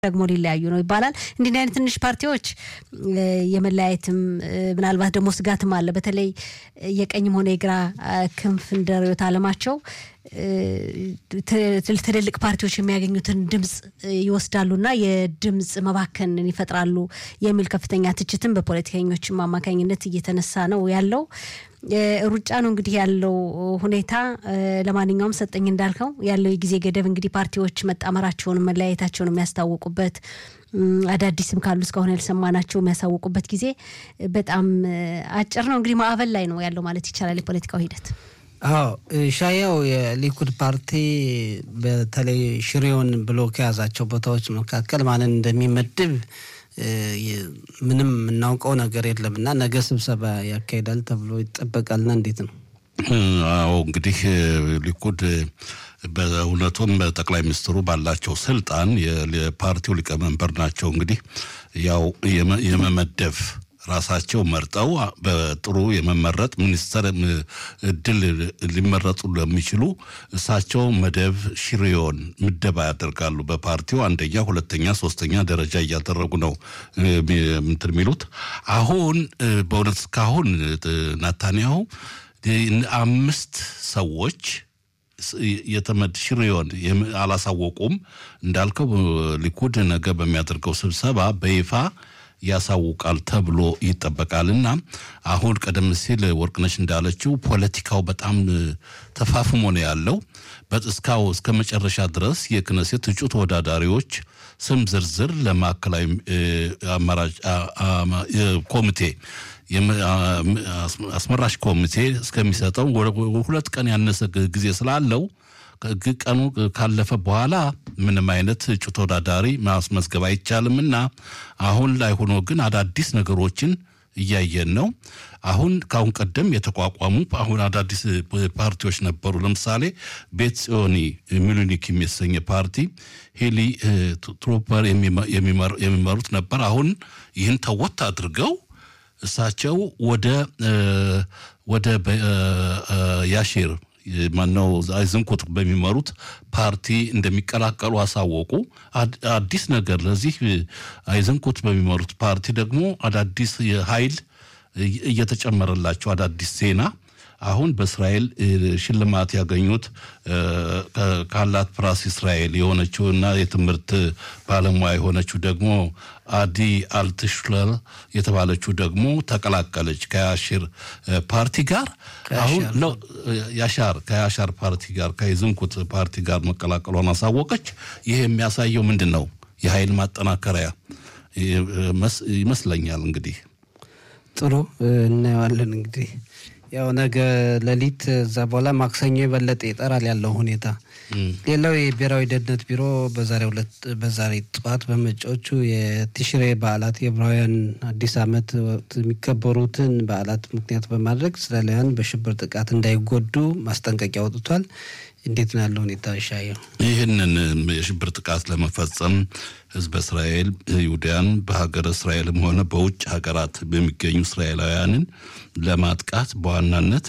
ደግሞ ሊለያዩ ነው ይባላል። እንዲህ አይነት ትንሽ ፓርቲዎች የመለያየትም ምናልባት ደግሞ ስጋትም አለ። በተለይ የቀኝም ሆነ የግራ ክንፍ እንደ ርዕዮተ ዓለማቸው ትልልቅ ፓርቲዎች የሚያገኙትን ድምፅ ይወስዳሉና የድምፅ መባከንን ይፈጥራሉ የሚል ከፍተኛ ትችትም በፖለቲከኞችም አማካኝነት እየተነሳ ነው ያለው። ሩጫ ነው እንግዲህ ያለው ሁኔታ። ለማንኛውም ሰጠኝ እንዳልከው ያለው የጊዜ ገደብ እንግዲህ ፓርቲዎች መጣመራቸውን መለያየታቸውን የሚያስታውቁበት አዳዲስም ካሉ እስካሁን ያልሰማናቸው የሚያሳውቁበት ጊዜ በጣም አጭር ነው። እንግዲህ ማዕበል ላይ ነው ያለው ማለት ይቻላል የፖለቲካው ሂደት። አዎ ሻያው የሊኩድ ፓርቲ በተለይ ሽሬውን ብሎ ከያዛቸው ቦታዎች መካከል ማንን እንደሚመድብ ምንም የምናውቀው ነገር የለም እና ነገ ስብሰባ ያካሂዳል ተብሎ ይጠበቃልና እንዴት ነው? አዎ እንግዲህ ሊኩድ በእውነቱም ጠቅላይ ሚኒስትሩ ባላቸው ስልጣን የፓርቲው ሊቀመንበር ናቸው። እንግዲህ ያው የመመደብ ራሳቸው መርጠው በጥሩ የመመረጥ ሚኒስተር እድል ሊመረጡ ለሚችሉ እሳቸው መደብ ሽሪዮን ምደባ ያደርጋሉ። በፓርቲው አንደኛ፣ ሁለተኛ፣ ሶስተኛ ደረጃ እያደረጉ ነው እንትን የሚሉት አሁን በእውነት እስካሁን ናታንያሁ አምስት ሰዎች የተመድ ሽሪዮን አላሳወቁም። እንዳልከው ሊኩድ ነገ በሚያደርገው ስብሰባ በይፋ ያሳውቃል ተብሎ ይጠበቃልና አሁን ቀደም ሲል ወርቅነሽ እንዳለችው ፖለቲካው በጣም ተፋፍሞ ነው ያለው። እስካው እስከ መጨረሻ ድረስ የክነሴት እጩ ተወዳዳሪዎች ስም ዝርዝር ለማዕከላዊ አማራጭ ኮሚቴ አስመራሽ ኮሚቴ እስከሚሰጠው ሁለት ቀን ያነሰ ጊዜ ስላለው ቀኑ ካለፈ በኋላ ምንም አይነት እጩ ተወዳዳሪ ማስመዝገብ አይቻልምና አሁን ላይ ሆኖ ግን አዳዲስ ነገሮችን እያየን ነው። አሁን ከአሁን ቀደም የተቋቋሙ አሁን አዳዲስ ፓርቲዎች ነበሩ። ለምሳሌ ቤት ጽዮኒ ሚሉኒክ የሚሰኘ ፓርቲ ሄሊ ትሮፐር የሚመሩት ነበር። አሁን ይህን ተወት አድርገው እሳቸው ወደ ወደ ያሼር ማነው አይዝንኩት በሚመሩት ፓርቲ እንደሚቀላቀሉ አሳወቁ። አዲስ ነገር ለዚህ አይዝንኩት በሚመሩት ፓርቲ ደግሞ አዳዲስ ኃይል እየተጨመረላቸው አዳዲስ ዜና አሁን በእስራኤል ሽልማት ያገኙት ካላት ፕራስ እስራኤል የሆነችውና የትምህርት ባለሙያ የሆነችው ደግሞ አዲ አልትሽለር የተባለችው ደግሞ ተቀላቀለች ከያሽር ፓርቲ ጋር አሁን ያሻር ከያሻር ፓርቲ ጋር ከይዝንኩት ፓርቲ ጋር መቀላቀሏን አሳወቀች። ይህ የሚያሳየው ምንድን ነው? የኃይል ማጠናከሪያ ይመስለኛል። እንግዲህ ጥሩ እናየዋለን እንግዲህ ያው ነገ ሌሊት እዛ በኋላ ማክሰኞ የበለጠ ይጠራል ያለው ሁኔታ። ሌላው የብሔራዊ ደህንነት ቢሮ በዛሬ ሁለት በዛሬ ጠዋት በመጪዎቹ የቲሽሬ በዓላት የዕብራውያን አዲስ ዓመት ወቅት የሚከበሩትን በዓላት ምክንያት በማድረግ እስራኤላውያን በሽብር ጥቃት እንዳይጎዱ ማስጠንቀቂያ አውጥቷል። እንዴት ነው ያለው ሁኔታ ይሻየው? ይህንን የሽብር ጥቃት ለመፈጸም ህዝበ እስራኤል ይሁዳያን በሀገር እስራኤልም ሆነ በውጭ ሀገራት በሚገኙ እስራኤላውያንን ለማጥቃት በዋናነት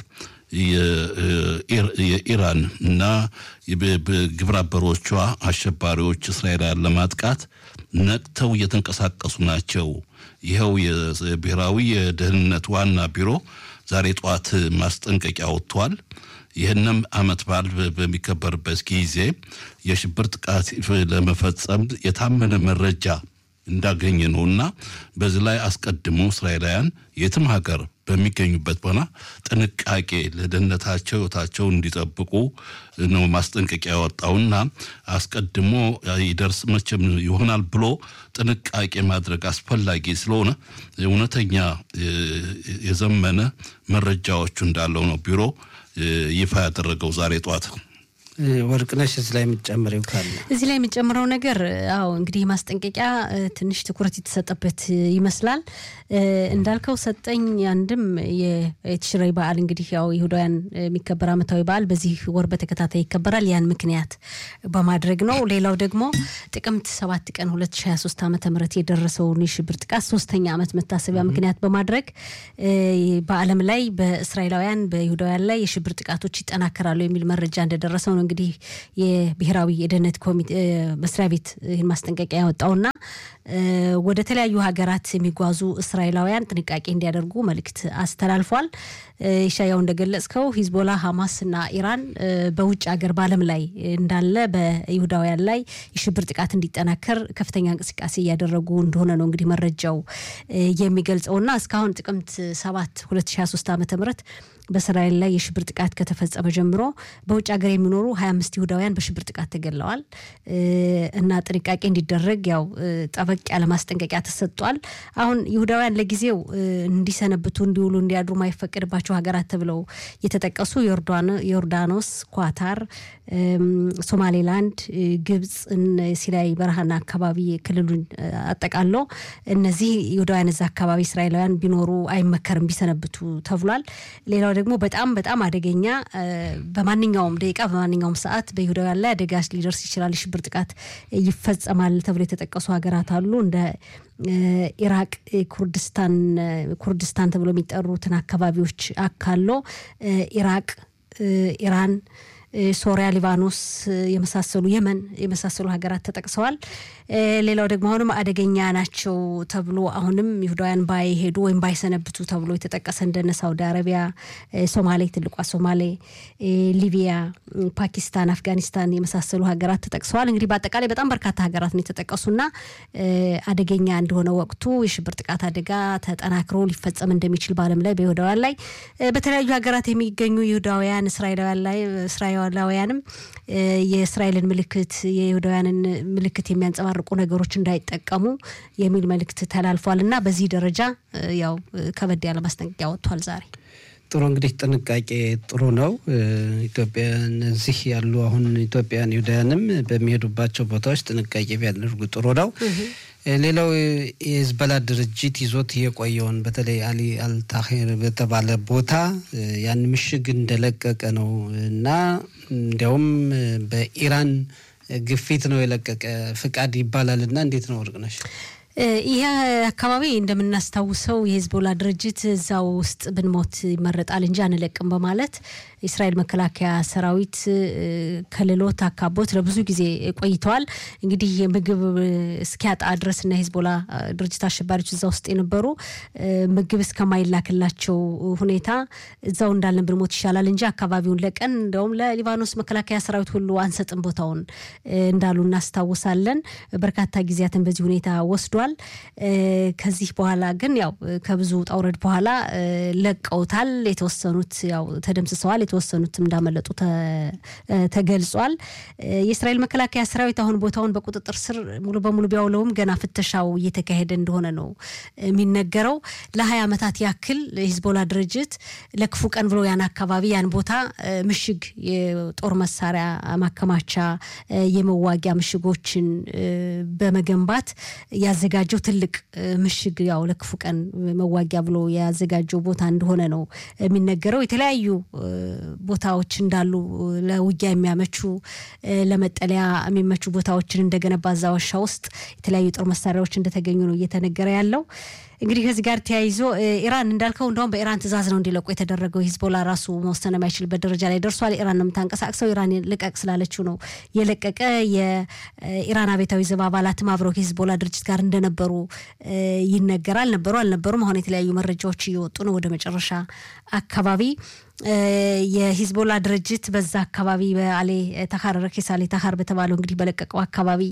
የኢራን እና ግብረ አበሮቿ አሸባሪዎች እስራኤላውያን ለማጥቃት ነቅተው እየተንቀሳቀሱ ናቸው። ይኸው የብሔራዊ የደህንነት ዋና ቢሮ ዛሬ ጠዋት ማስጠንቀቂያ ወጥቷል። ይህንም ዓመት በዓል በሚከበርበት ጊዜ የሽብር ጥቃት ለመፈጸም የታመነ መረጃ እንዳገኘ ነውና በዚህ ላይ አስቀድሞ እስራኤላውያን የትም ሀገር በሚገኙበት ሆና ጥንቃቄ ለደህንነታቸው ሕይወታቸው እንዲጠብቁ ነው ማስጠንቀቂያ ያወጣውና አስቀድሞ ይደርስ መቼም ይሆናል ብሎ ጥንቃቄ ማድረግ አስፈላጊ ስለሆነ እውነተኛ የዘመነ መረጃዎቹ እንዳለው ነው ቢሮ ይፋ ያደረገው ዛሬ ጠዋት። ወርቅነሽ እዚህ ላይ የምትጨምሪው ካለ እዚህ ላይ የምጨምረው ነገር አዎ እንግዲህ ማስጠንቀቂያ ትንሽ ትኩረት የተሰጠበት ይመስላል። እንዳልከው ሰጠኝ አንድም የትሽሬ በዓል እንግዲህ ያው ይሁዳውያን የሚከበር ዓመታዊ በዓል በዚህ ወር በተከታታይ ይከበራል። ያን ምክንያት በማድረግ ነው። ሌላው ደግሞ ጥቅምት ሰባት ቀን 2023 ዓመተ ምህረት የደረሰውን የሽብር ጥቃት ሶስተኛ ዓመት መታሰቢያ ምክንያት በማድረግ በዓለም ላይ በእስራኤላውያን በይሁዳውያን ላይ የሽብር ጥቃቶች ይጠናከራሉ የሚል መረጃ እንደደረሰው ነው ነው እንግዲህ የብሔራዊ የደህንነት ኮሚቴ መስሪያ ቤት ይህን ማስጠንቀቂያ ያወጣውና ወደ ተለያዩ ሀገራት የሚጓዙ እስራኤላውያን ጥንቃቄ እንዲያደርጉ መልእክት አስተላልፏል። ኢሻያው እንደገለጽከው ሂዝቦላ፣ ሀማስ እና ኢራን በውጭ ሀገር በዓለም ላይ እንዳለ በይሁዳውያን ላይ የሽብር ጥቃት እንዲጠናከር ከፍተኛ እንቅስቃሴ እያደረጉ እንደሆነ ነው እንግዲህ መረጃው የሚገልጸውና እስካሁን ጥቅምት 7 2023 ዓ ም በእስራኤል ላይ የሽብር ጥቃት ከተፈጸመ ጀምሮ በውጭ ሀገር የሚኖሩ 25 ይሁዳውያን በሽብር ጥቃት ተገለዋል እና ጥንቃቄ እንዲደረግ ያው ጠበቅ ያለ ማስጠንቀቂያ ተሰጥቷል። አሁን ይሁዳውያን ለጊዜው እንዲሰነብቱ፣ እንዲውሉ፣ እንዲያድሩ ማይፈቀድባቸው ሀገራት ተብለው የተጠቀሱ ዮርዳኖስ፣ ኳታር፣ ሶማሌላንድ፣ ግብፅ፣ ሲናይ በረሃና አካባቢ ክልሉን አጠቃሎ እነዚህ ይሁዳውያን እዛ አካባቢ እስራኤላውያን ቢኖሩ አይመከርም ቢሰነብቱ ተብሏል። ሌላው ደግሞ በጣም በጣም አደገኛ በማንኛውም ደቂቃ በማንኛውም ሰዓት በይሁዳውያን ላይ አደጋ ሊደርስ ይችላል፣ የሽብር ጥቃት ይፈጸማል ተብሎ የተጠቀሱ ሀገራት አሉ እንደ ኢራቅ፣ ኩርድስታን ኩርድስታን ተብሎ የሚጠሩትን አካባቢዎች አካሎ ኢራቅ፣ ኢራን ሶሪያ፣ ሊባኖስ የመሳሰሉ የመን የመሳሰሉ ሀገራት ተጠቅሰዋል። ሌላው ደግሞ አሁንም አደገኛ ናቸው ተብሎ አሁንም ይሁዳውያን ባይሄዱ ወይም ባይሰነብቱ ተብሎ የተጠቀሰ እንደነ ሳውዲ አረቢያ፣ ሶማሌ፣ ትልቋ ሶማሌ፣ ሊቢያ፣ ፓኪስታን፣ አፍጋኒስታን የመሳሰሉ ሀገራት ተጠቅሰዋል። እንግዲህ በአጠቃላይ በጣም በርካታ ሀገራት ነው የተጠቀሱና አደገኛ እንደሆነ ወቅቱ የሽብር ጥቃት አደጋ ተጠናክሮ ሊፈጸም እንደሚችል በዓለም ላይ በይሁዳውያን ላይ በተለያዩ ሀገራት የሚገኙ ይሁዳውያን እስራኤላውያን ላይ እስራኤላውያንም የእስራኤልን ምልክት የይሁዳውያንን ምልክት የሚያንጸባርቁ ነገሮች እንዳይጠቀሙ የሚል መልእክት ተላልፏል እና በዚህ ደረጃ ያው ከበድ ያለ ማስጠንቀቂያ ወጥቷል ዛሬ። ጥሩ እንግዲህ ጥንቃቄ ጥሩ ነው። ኢትዮጵያ እነዚህ ያሉ አሁን ኢትዮጵያን ይሁዳውያንም በሚሄዱባቸው ቦታዎች ጥንቃቄ ቢያደርጉ ጥሩ ነው። ሌላው የህዝበላ ድርጅት ይዞት የቆየውን በተለይ አሊ አልታሄር በተባለ ቦታ ያን ምሽግ እንደለቀቀ ነው እና እንዲያውም በኢራን ግፊት ነው የለቀቀ ፍቃድ ይባላል እና እንዴት ነው ወርቅነሽ? ይህ አካባቢ እንደምናስታውሰው የሂዝቦላ ድርጅት እዛው ውስጥ ብንሞት ይመረጣል እንጂ አንለቅም በማለት የእስራኤል መከላከያ ሰራዊት ከልሎት አካቦት ለብዙ ጊዜ ቆይተዋል። እንግዲህ የምግብ እስኪያጣ ድረስ እና የሂዝቦላ ድርጅት አሸባሪዎች እዛ ውስጥ የነበሩ ምግብ እስከማይላክላቸው ሁኔታ እዛው እንዳለን ብንሞት ይሻላል እንጂ አካባቢውን ለቀን እንደውም ለሊባኖስ መከላከያ ሰራዊት ሁሉ አንሰጥም ቦታውን እንዳሉ እናስታውሳለን። በርካታ ጊዜያትን በዚህ ሁኔታ ወስዷል። ከዚህ በኋላ ግን ያው ከብዙ ውጣ ውረድ በኋላ ለቀውታል። የተወሰኑት ያው ተደምስሰዋል። የተወሰኑትም እንዳመለጡ ተገልጿል። የእስራኤል መከላከያ ሰራዊት አሁን ቦታውን በቁጥጥር ስር ሙሉ በሙሉ ቢያውለውም ገና ፍተሻው እየተካሄደ እንደሆነ ነው የሚነገረው። ለሀያ ዓመታት ያክል የሂዝቦላ ድርጅት ለክፉ ቀን ብሎ ያን አካባቢ ያን ቦታ ምሽግ የጦር መሳሪያ ማከማቻ የመዋጊያ ምሽጎችን በመገንባት ያዘጋጀው ትልቅ ምሽግ ያው ለክፉ ቀን መዋጊያ ብሎ ያዘጋጀው ቦታ እንደሆነ ነው የሚነገረው። የተለያዩ ቦታዎች እንዳሉ ለውጊያ የሚያመቹ ለመጠለያ የሚመቹ ቦታዎችን እንደገነባ እዛ ዋሻ ውስጥ የተለያዩ ጦር መሳሪያዎች እንደተገኙ ነው እየተነገረ ያለው። እንግዲህ ከዚህ ጋር ተያይዞ ኢራን እንዳልከው እንደውም በኢራን ትዕዛዝ ነው እንዲለቁ የተደረገው። ሂዝቦላ ራሱ መወሰን የማይችልበት ደረጃ ላይ ደርሷል። ኢራን ነው የምታንቀሳቅሰው። ኢራን ልቀቅ ስላለችው ነው የለቀቀ። የኢራን አብዮታዊ ዘብ አባላትም አብረው ከሂዝቦላ ድርጅት ጋር እንደነበሩ ይነገራል። ነበሩ አልነበሩም፣ አሁን የተለያዩ መረጃዎች እየወጡ ነው ወደ መጨረሻ አካባቢ የሂዝቦላ ድርጅት በዛ አካባቢ በአሌ ተኻር ረኬስ አሌ ተኻር በተባለው እንግዲህ በለቀቀው አካባቢ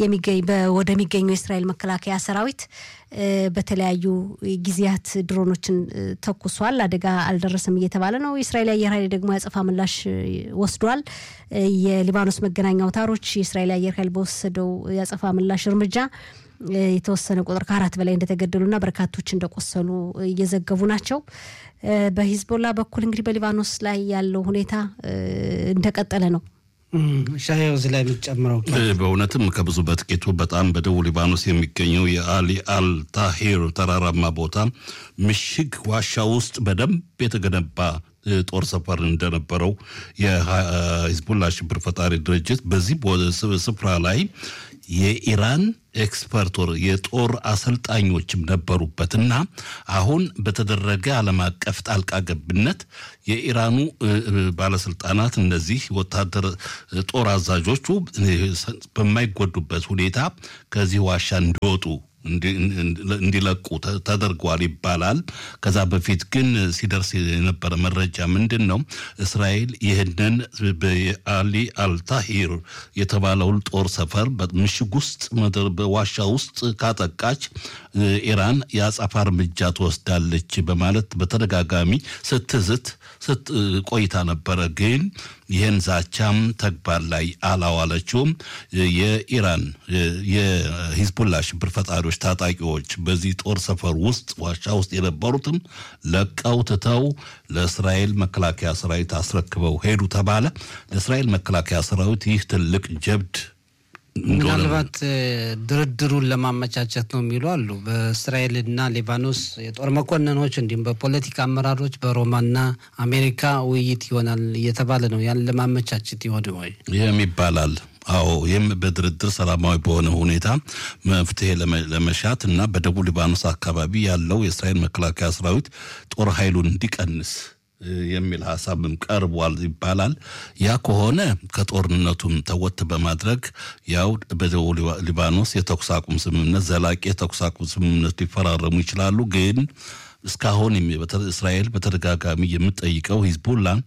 ወደሚገኘው የእስራኤል መከላከያ ሰራዊት በተለያዩ ጊዜያት ድሮኖችን ተኩሷል። አደጋ አልደረሰም እየተባለ ነው። የእስራኤል አየር ኃይል ደግሞ ያጸፋ ምላሽ ወስዷል። የሊባኖስ መገናኛ አውታሮች የእስራኤል አየር ኃይል በወሰደው ያጸፋ ምላሽ እርምጃ የተወሰነ ቁጥር ከአራት በላይ እንደተገደሉና በርካቶች እንደቆሰሉ እየዘገቡ ናቸው። በሂዝቦላ በኩል እንግዲህ በሊባኖስ ላይ ያለው ሁኔታ እንደቀጠለ ነው። ሻየው እዚህ ላይ የምትጨምረው በእውነትም ከብዙ በጥቂቱ በጣም በደቡብ ሊባኖስ የሚገኘው የአሊ አልታሂር ተራራማ ቦታ ምሽግ ዋሻ ውስጥ በደንብ የተገነባ ጦር ሰፈር እንደነበረው የሂዝቡላ ሽብር ፈጣሪ ድርጅት በዚህ ስፍራ ላይ የኢራን ኤክስፐርቶር የጦር አሰልጣኞችም ነበሩበትና አሁን በተደረገ ዓለም አቀፍ ጣልቃ ገብነት የኢራኑ ባለስልጣናት እነዚህ ወታደር ጦር አዛዦቹ በማይጎዱበት ሁኔታ ከዚህ ዋሻ እንዲወጡ እንዲለቁ ተደርጓል ይባላል። ከዛ በፊት ግን ሲደርስ የነበረ መረጃ ምንድን ነው? እስራኤል ይህንን በአሊ አልታሂር የተባለውን ጦር ሰፈር በምሽግ ውስጥ በዋሻ ውስጥ ካጠቃች ኢራን የአጸፋ እርምጃ ትወስዳለች በማለት በተደጋጋሚ ስትዝት ቆይታ ነበረ። ግን ይህን ዛቻም ተግባር ላይ አላዋለችውም። የኢራን የሂዝቡላ ሽብር ፈጣሪዎች ታጣቂዎች በዚህ ጦር ሰፈር ውስጥ ዋሻ ውስጥ የነበሩትም ለቀው ትተው ለእስራኤል መከላከያ ሰራዊት አስረክበው ሄዱ ተባለ። ለእስራኤል መከላከያ ሰራዊት ይህ ትልቅ ጀብድ ምናልባት ድርድሩን ለማመቻቸት ነው የሚሉ አሉ። በእስራኤልና ሊባኖስ የጦር መኮንኖች እንዲሁም በፖለቲካ አመራሮች በሮማና አሜሪካ ውይይት ይሆናል እየተባለ ነው። ያን ለማመቻቸት ይሆን ወይ? ይህም ይባላል። አዎ ይህም በድርድር ሰላማዊ በሆነ ሁኔታ መፍትሄ ለመሻት እና በደቡብ ሊባኖስ አካባቢ ያለው የእስራኤል መከላከያ ሰራዊት ጦር ኃይሉን እንዲቀንስ የሚል ሀሳብም ቀርቧል ይባላል። ያ ከሆነ ከጦርነቱም ተወት በማድረግ ያው በደቡብ ሊባኖስ የተኩስ አቁም ስምምነት ዘላቂ የተኩስ አቁም ስምምነት ሊፈራረሙ ይችላሉ። ግን እስካሁን እስራኤል በተደጋጋሚ የምጠይቀው ሂዝቡላን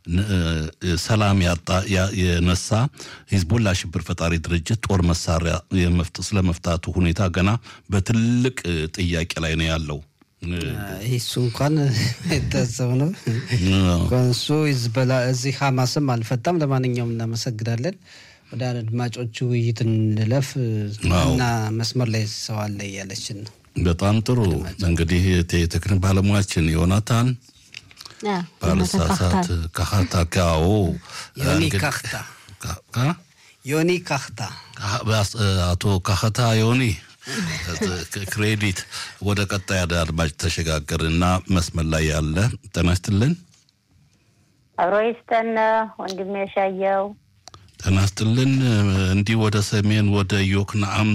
ሰላም የነሳ ሂዝቡላ ሽብር ፈጣሪ ድርጅት ጦር መሳሪያ ስለመፍታቱ ሁኔታ ገና በትልቅ ጥያቄ ላይ ነው ያለው። እሱ እንኳን የታሰብ ነው እሱ ሂዝቦላ እዚህ ሀማስም አልፈታም። ለማንኛውም እናመሰግናለን። ወደ አድማጮቹ ውይይት እንለፍ እና መስመር ላይ ሰው አለ እያለችን ነው። በጣም ጥሩ እንግዲህ የቴክኒክ ባለሙያችን ዮናታን ባልሳሳት ካህታ ካዎ ዮኒ ካህታ ዮኒ ካህታ አቶ ካህታ ዮኒ ክሬዲት ወደ ቀጣይ አድማጭ ተሸጋገርና መስመር ላይ ያለ ጤና ይስጥልን። አብሮ ይስጠን ወንድሜ ሻየው ጤና ይስጥልን። እንዲህ ወደ ሰሜን ወደ ዮክናአም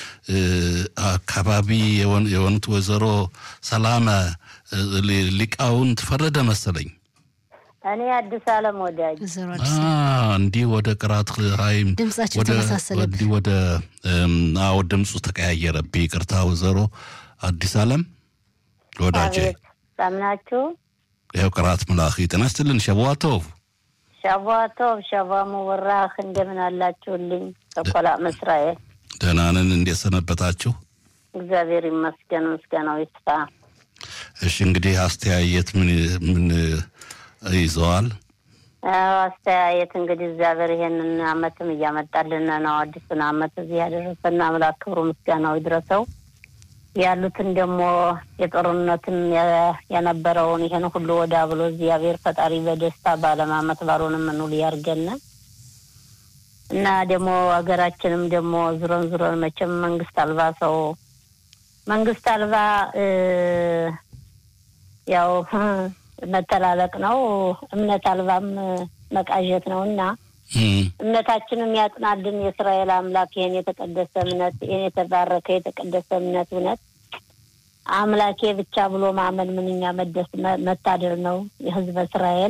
አካባቢ የሆኑት ወይዘሮ ሰላመ ሊቃውንት ፈረደ መሰለኝ እኔ አዲስ አለም ወዳጅ እንዲህ ወደ ቅራት ሀይም ድምጻቸው ተመሳሰለብኝ። ወደ አዎ ድምፁ ተቀያየረብኝ። ይቅርታ ወይዘሮ አዲስ አለም ወዳጄ ሳምናችሁ ይኸው ቅራት ምላኺ ጤና ይስጥልን። ሸቧቶቭ ሸቧቶቭ ሸባ ሙወራህ እንደምን አላችሁልኝ? ተኮላ መስራኤል ደህና ነን። እንዴት ሰነበታችሁ? እግዚአብሔር ይመስገን፣ ምስጋናው ይስፋ። እሺ እንግዲህ አስተያየት ምን ምን ይዘዋል? አስተያየት እንግዲህ እግዚአብሔር ይሄንን አመትም እያመጣልን ነው። አዲሱን አመት እዚህ ያደረሰና አምላክ ክብሩ ምስጋናው ይድረሰው። ያሉትን ደግሞ የጦርነትን የነበረውን ይሄን ሁሉ ወዳ ብሎ እግዚአብሔር ፈጣሪ በደስታ በዓለም አመት ባልሆንም ምንውል ያርገን እና ደግሞ ሀገራችንም ደግሞ ዙረን ዙረን መቼም መንግስት አልባ ሰው መንግስት አልባ ያው መተላለቅ ነው። እምነት አልባም መቃዠት ነው እና እምነታችንም ያጽናልን የእስራኤል አምላክ ይህን የተቀደሰ እምነት ይህን የተባረከ የተቀደሰ እምነት እውነት አምላኬ ብቻ ብሎ ማመን ምንኛ መደስ መታደር ነው የህዝበ እስራኤል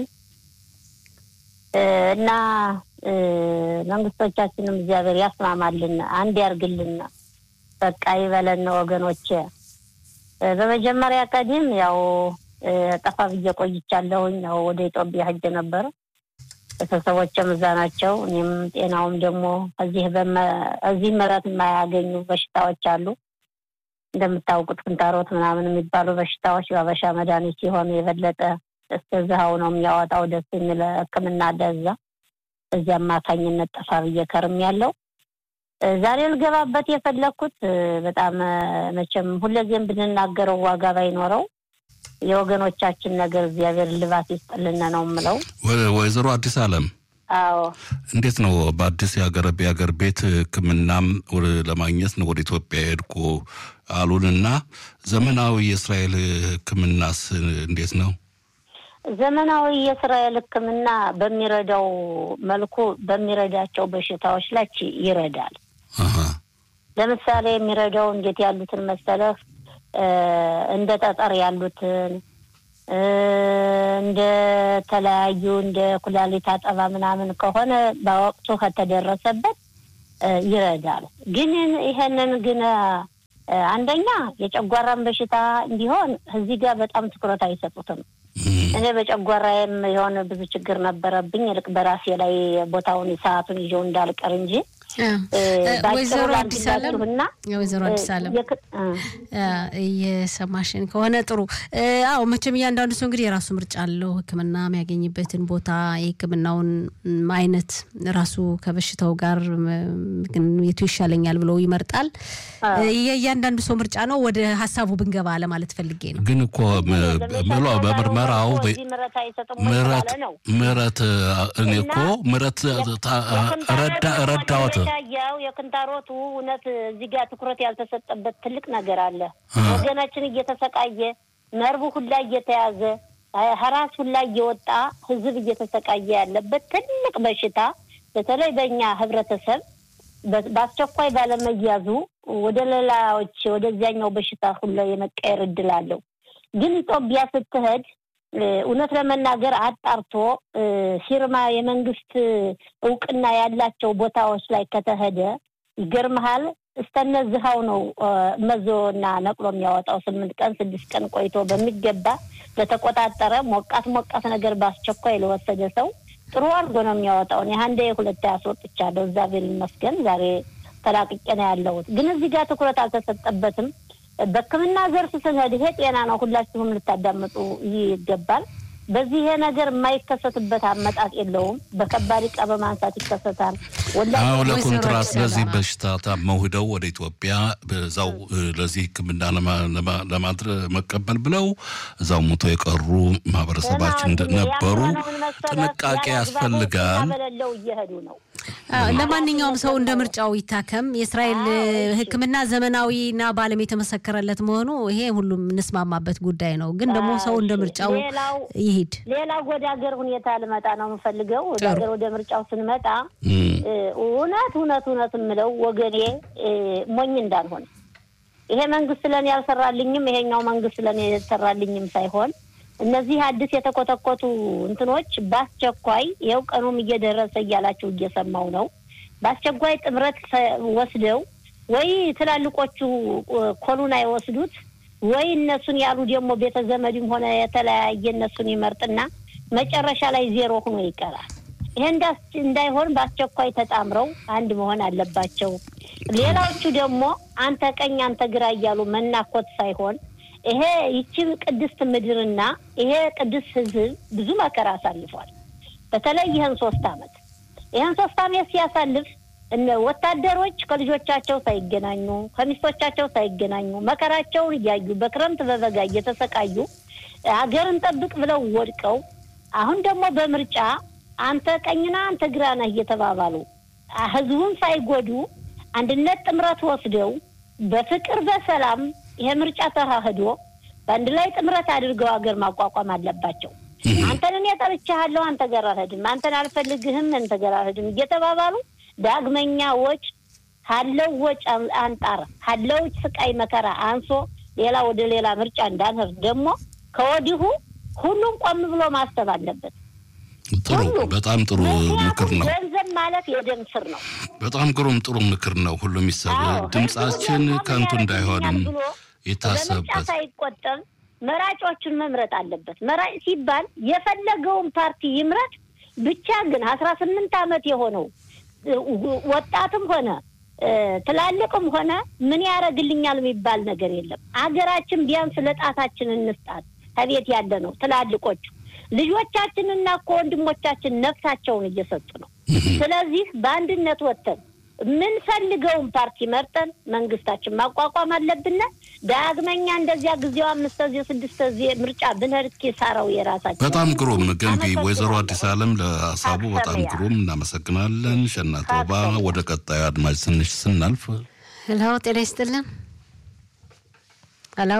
እና መንግስቶቻችንም እግዚአብሔር ያስማማልን፣ አንድ ያርግልን፣ በቃ ይበለን ወገኖቼ። በመጀመሪያ ቀዲም ያው ጠፋ ብዬ ቆይቻለሁኝ። ያው ወደ ኢትዮጵያ ሄጄ ነበረ። ቤተሰቦችም እዛ ናቸው። እኔም ጤናውም ደግሞ እዚህ እዚህ ምሕረት የማያገኙ በሽታዎች አሉ። እንደምታውቁት ክንታሮት ምናምን የሚባሉ በሽታዎች በአበሻ መድኃኒት ሲሆኑ የበለጠ እስከዛው ነው የሚያወጣው። ደስ የሚል ሕክምና አለ እዛ። በዚህ አማካኝነት ጠፋ ብዬ ከርም ያለው ዛሬ ልገባበት የፈለግኩት በጣም መቼም ሁለዚህም ብንናገረው ዋጋ ባይኖረው የወገኖቻችን ነገር እግዚአብሔር ልባት ይስጥልን ነው የምለው። ወይዘሮ አዲስ አለም አዎ እንዴት ነው በአዲስ የሀገር የሀገር ቤት ህክምናም ለማግኘት ነው ወደ ኢትዮጵያ ሄድኩ አሉንና ዘመናዊ የእስራኤል ህክምናስ እንዴት ነው? ዘመናዊ የእስራኤል ህክምና በሚረዳው መልኩ በሚረዳቸው በሽታዎች ላይ ይረዳል። ለምሳሌ የሚረዳው እንዴት ያሉትን መሰለህ እንደ ጠጠር ያሉትን እንደ ተለያዩ እንደ ኩላሊት አጠባ ምናምን ከሆነ በወቅቱ ከተደረሰበት ይረዳል። ግን ይሄንን ግን አንደኛ የጨጓራን በሽታ እንዲሆን እዚህ ጋር በጣም ትኩረት አይሰጡትም። እኔ በጨጓራዬም የሆነ ብዙ ችግር ነበረብኝ። ይልቅ በራሴ ላይ ቦታውን ሰዓቱን ይዤው እንዳልቀር እንጂ ወይዘሮ አዲስ አለም ወይዘሮ አዲስ አለም እየሰማሽን ከሆነ ጥሩ። አዎ መቼም እያንዳንዱ ሰው እንግዲህ የራሱ ምርጫ አለው። ሕክምና የሚያገኝበትን ቦታ የሕክምናውን አይነት ራሱ ከበሽታው ጋር የቱ ይሻለኛል ብሎ ይመርጣል። የእያንዳንዱ ሰው ምርጫ ነው። ወደ ሀሳቡ ብንገባ ለማለት ፈልጌ ነው። ግን እኮ ምሎ በምርመራው ምረት እኔ እኮ ምረት ረዳወት ያው የክንታሮቱ እውነት እዚህ ጋር ትኩረት ያልተሰጠበት ትልቅ ነገር አለ። ወገናችን እየተሰቃየ ነርቡ ሁላ እየተያዘ ሀራስ ሁላ እየወጣ ህዝብ እየተሰቃየ ያለበት ትልቅ በሽታ በተለይ በእኛ ህብረተሰብ በአስቸኳይ ባለመያዙ ወደ ሌላዎች ወደዚያኛው በሽታ ሁላ የመቀየር እድል አለው። ግን ኢትዮጵያ ስትሄድ እውነት ለመናገር አጣርቶ ፊርማ የመንግስት እውቅና ያላቸው ቦታዎች ላይ ከተሄደ ይገርመሃል፣ እስተነዝሃው ነው መዞና ነቅሎ የሚያወጣው። ስምንት ቀን ስድስት ቀን ቆይቶ በሚገባ ለተቆጣጠረ ሞቃት ሞቃት ነገር በአስቸኳይ ለወሰደ ሰው ጥሩ አድርጎ ነው የሚያወጣው። እኔ አንዴ ሁለት ያስወጥቻለሁ። እግዚአብሔር ይመስገን ዛሬ ተላቅቄ ነው ያለሁት። ግን እዚህ ጋር ትኩረት አልተሰጠበትም። በሕክምና ዘርፍ ስንሄድ ይሄ ጤና ነው፣ ሁላችሁም ልታዳምጡ ይገባል። በዚህ ይሄ ነገር የማይከሰትበት አመጣጥ የለውም። በከባድ ዕቃ በማንሳት ይከሰታል። አዎ ለኮንትራት ለዚህ በሽታ ታመው ሂደው ወደ ኢትዮጵያ በዛው ለዚህ ሕክምና ለማድረግ መቀበል ብለው እዛው ሞቶ የቀሩ ማህበረሰባችን ነበሩ። ጥንቃቄ ያስፈልጋል። በሌለው እየሄዱ ነው። ለማንኛውም ሰው እንደ ምርጫው ይታከም። የእስራኤል ሕክምና ዘመናዊና በዓለም የተመሰከረለት መሆኑ ይሄ ሁሉም እንስማማበት ጉዳይ ነው። ግን ደግሞ ሰው እንደ ምርጫው ይሄድ። ሌላው ወደ ሀገር ሁኔታ ልመጣ ነው የምፈልገው። ወደ ሀገር ወደ ምርጫው ስንመጣ እውነት እውነት እውነት የምለው ወገኔ ሞኝ እንዳልሆነ ይሄ መንግስት ለእኔ ያልሰራልኝም ይሄኛው መንግስት ለእኔ ያልሰራልኝም ሳይሆን እነዚህ አዲስ የተኮተኮቱ እንትኖች በአስቸኳይ ይኸው ቀኑም እየደረሰ እያላችሁ እየሰማው ነው። በአስቸኳይ ጥምረት ወስደው ወይ ትላልቆቹ ኮሉን አይወስዱት ወይ እነሱን ያሉ ደግሞ ቤተ ዘመድም ሆነ የተለያየ እነሱን ይመርጥና መጨረሻ ላይ ዜሮ ሆኖ ይቀራል። ይሄ እንዳይሆን በአስቸኳይ ተጣምረው አንድ መሆን አለባቸው። ሌላዎቹ ደግሞ አንተ ቀኝ አንተ ግራ እያሉ መናኮት ሳይሆን ይሄ ይቺ ቅድስት ምድርና ይሄ ቅዱስ ሕዝብ ብዙ መከራ አሳልፏል። በተለይ ይህን ሶስት አመት ይህን ሶስት አመት ሲያሳልፍ እነ ወታደሮች ከልጆቻቸው ሳይገናኙ ከሚስቶቻቸው ሳይገናኙ መከራቸውን እያዩ በክረምት በበጋ እየተሰቃዩ ሀገርን ጠብቅ ብለው ወድቀው አሁን ደግሞ በምርጫ አንተ ቀኝና አንተ ግራ ነህ እየተባባሉ ህዝቡን ሳይጎዱ አንድነት ጥምረት ወስደው በፍቅር በሰላም ይሄ ምርጫ ተካሂዶ በአንድ ላይ ጥምረት አድርገው ሀገር ማቋቋም አለባቸው። አንተን እኔ ጠርቼሃለሁ፣ አንተ ጋር አልሄድም፣ አንተን አልፈልግህም፣ አንተ ጋር አልሄድም እየተባባሉ ዳግመኛ ወጭ ካለው ወጭ አንጣር ካለው ስቃይ መከራ አንሶ ሌላ ወደ ሌላ ምርጫ እንዳንሄድ ደግሞ ከወዲሁ ሁሉም ቆም ብሎ ማሰብ አለበት። ጥሩ፣ በጣም ጥሩ ምክር ነው። ገንዘብ ማለት የደም ስር ነው። በጣም ግሩም ጥሩ ምክር ነው። ሁሉም ይሰብ ድምጻችን ከንቱ እንዳይሆንም የታሰበበት ሳይቆጠብ መራጮቹን መምረጥ አለበት። መራጭ ሲባል የፈለገውን ፓርቲ ይምረጥ። ብቻ ግን አስራ ስምንት ዓመት የሆነው ወጣትም ሆነ ትላልቅም ሆነ ምን ያደርግልኛል የሚባል ነገር የለም። አገራችን ቢያንስ ለጣታችን እንስጣት። ከቤት ያለ ነው ትላልቆቹ ልጆቻችንና እኮ ወንድሞቻችን ነፍሳቸውን እየሰጡ ነው። ስለዚህ በአንድነት ወጥተን የምንፈልገውን ፓርቲ መርጠን መንግስታችን ማቋቋም አለብን። ዳግመኛ እንደዚያ ጊዜው አምስት ጊዜ ስድስት ጊዜ ምርጫ ብንሄድ ኪሳራው የራሳችን። በጣም ግሩም ገንቢ ወይዘሮ አዲስ አለም ለሀሳቡ በጣም ግሩም እናመሰግናለን። ሸናቶባ ወደ ቀጣዩ አድማጭ ትንሽ ስናልፍ ሄሎ፣ ጤና ይስጥልን። ሄሎ፣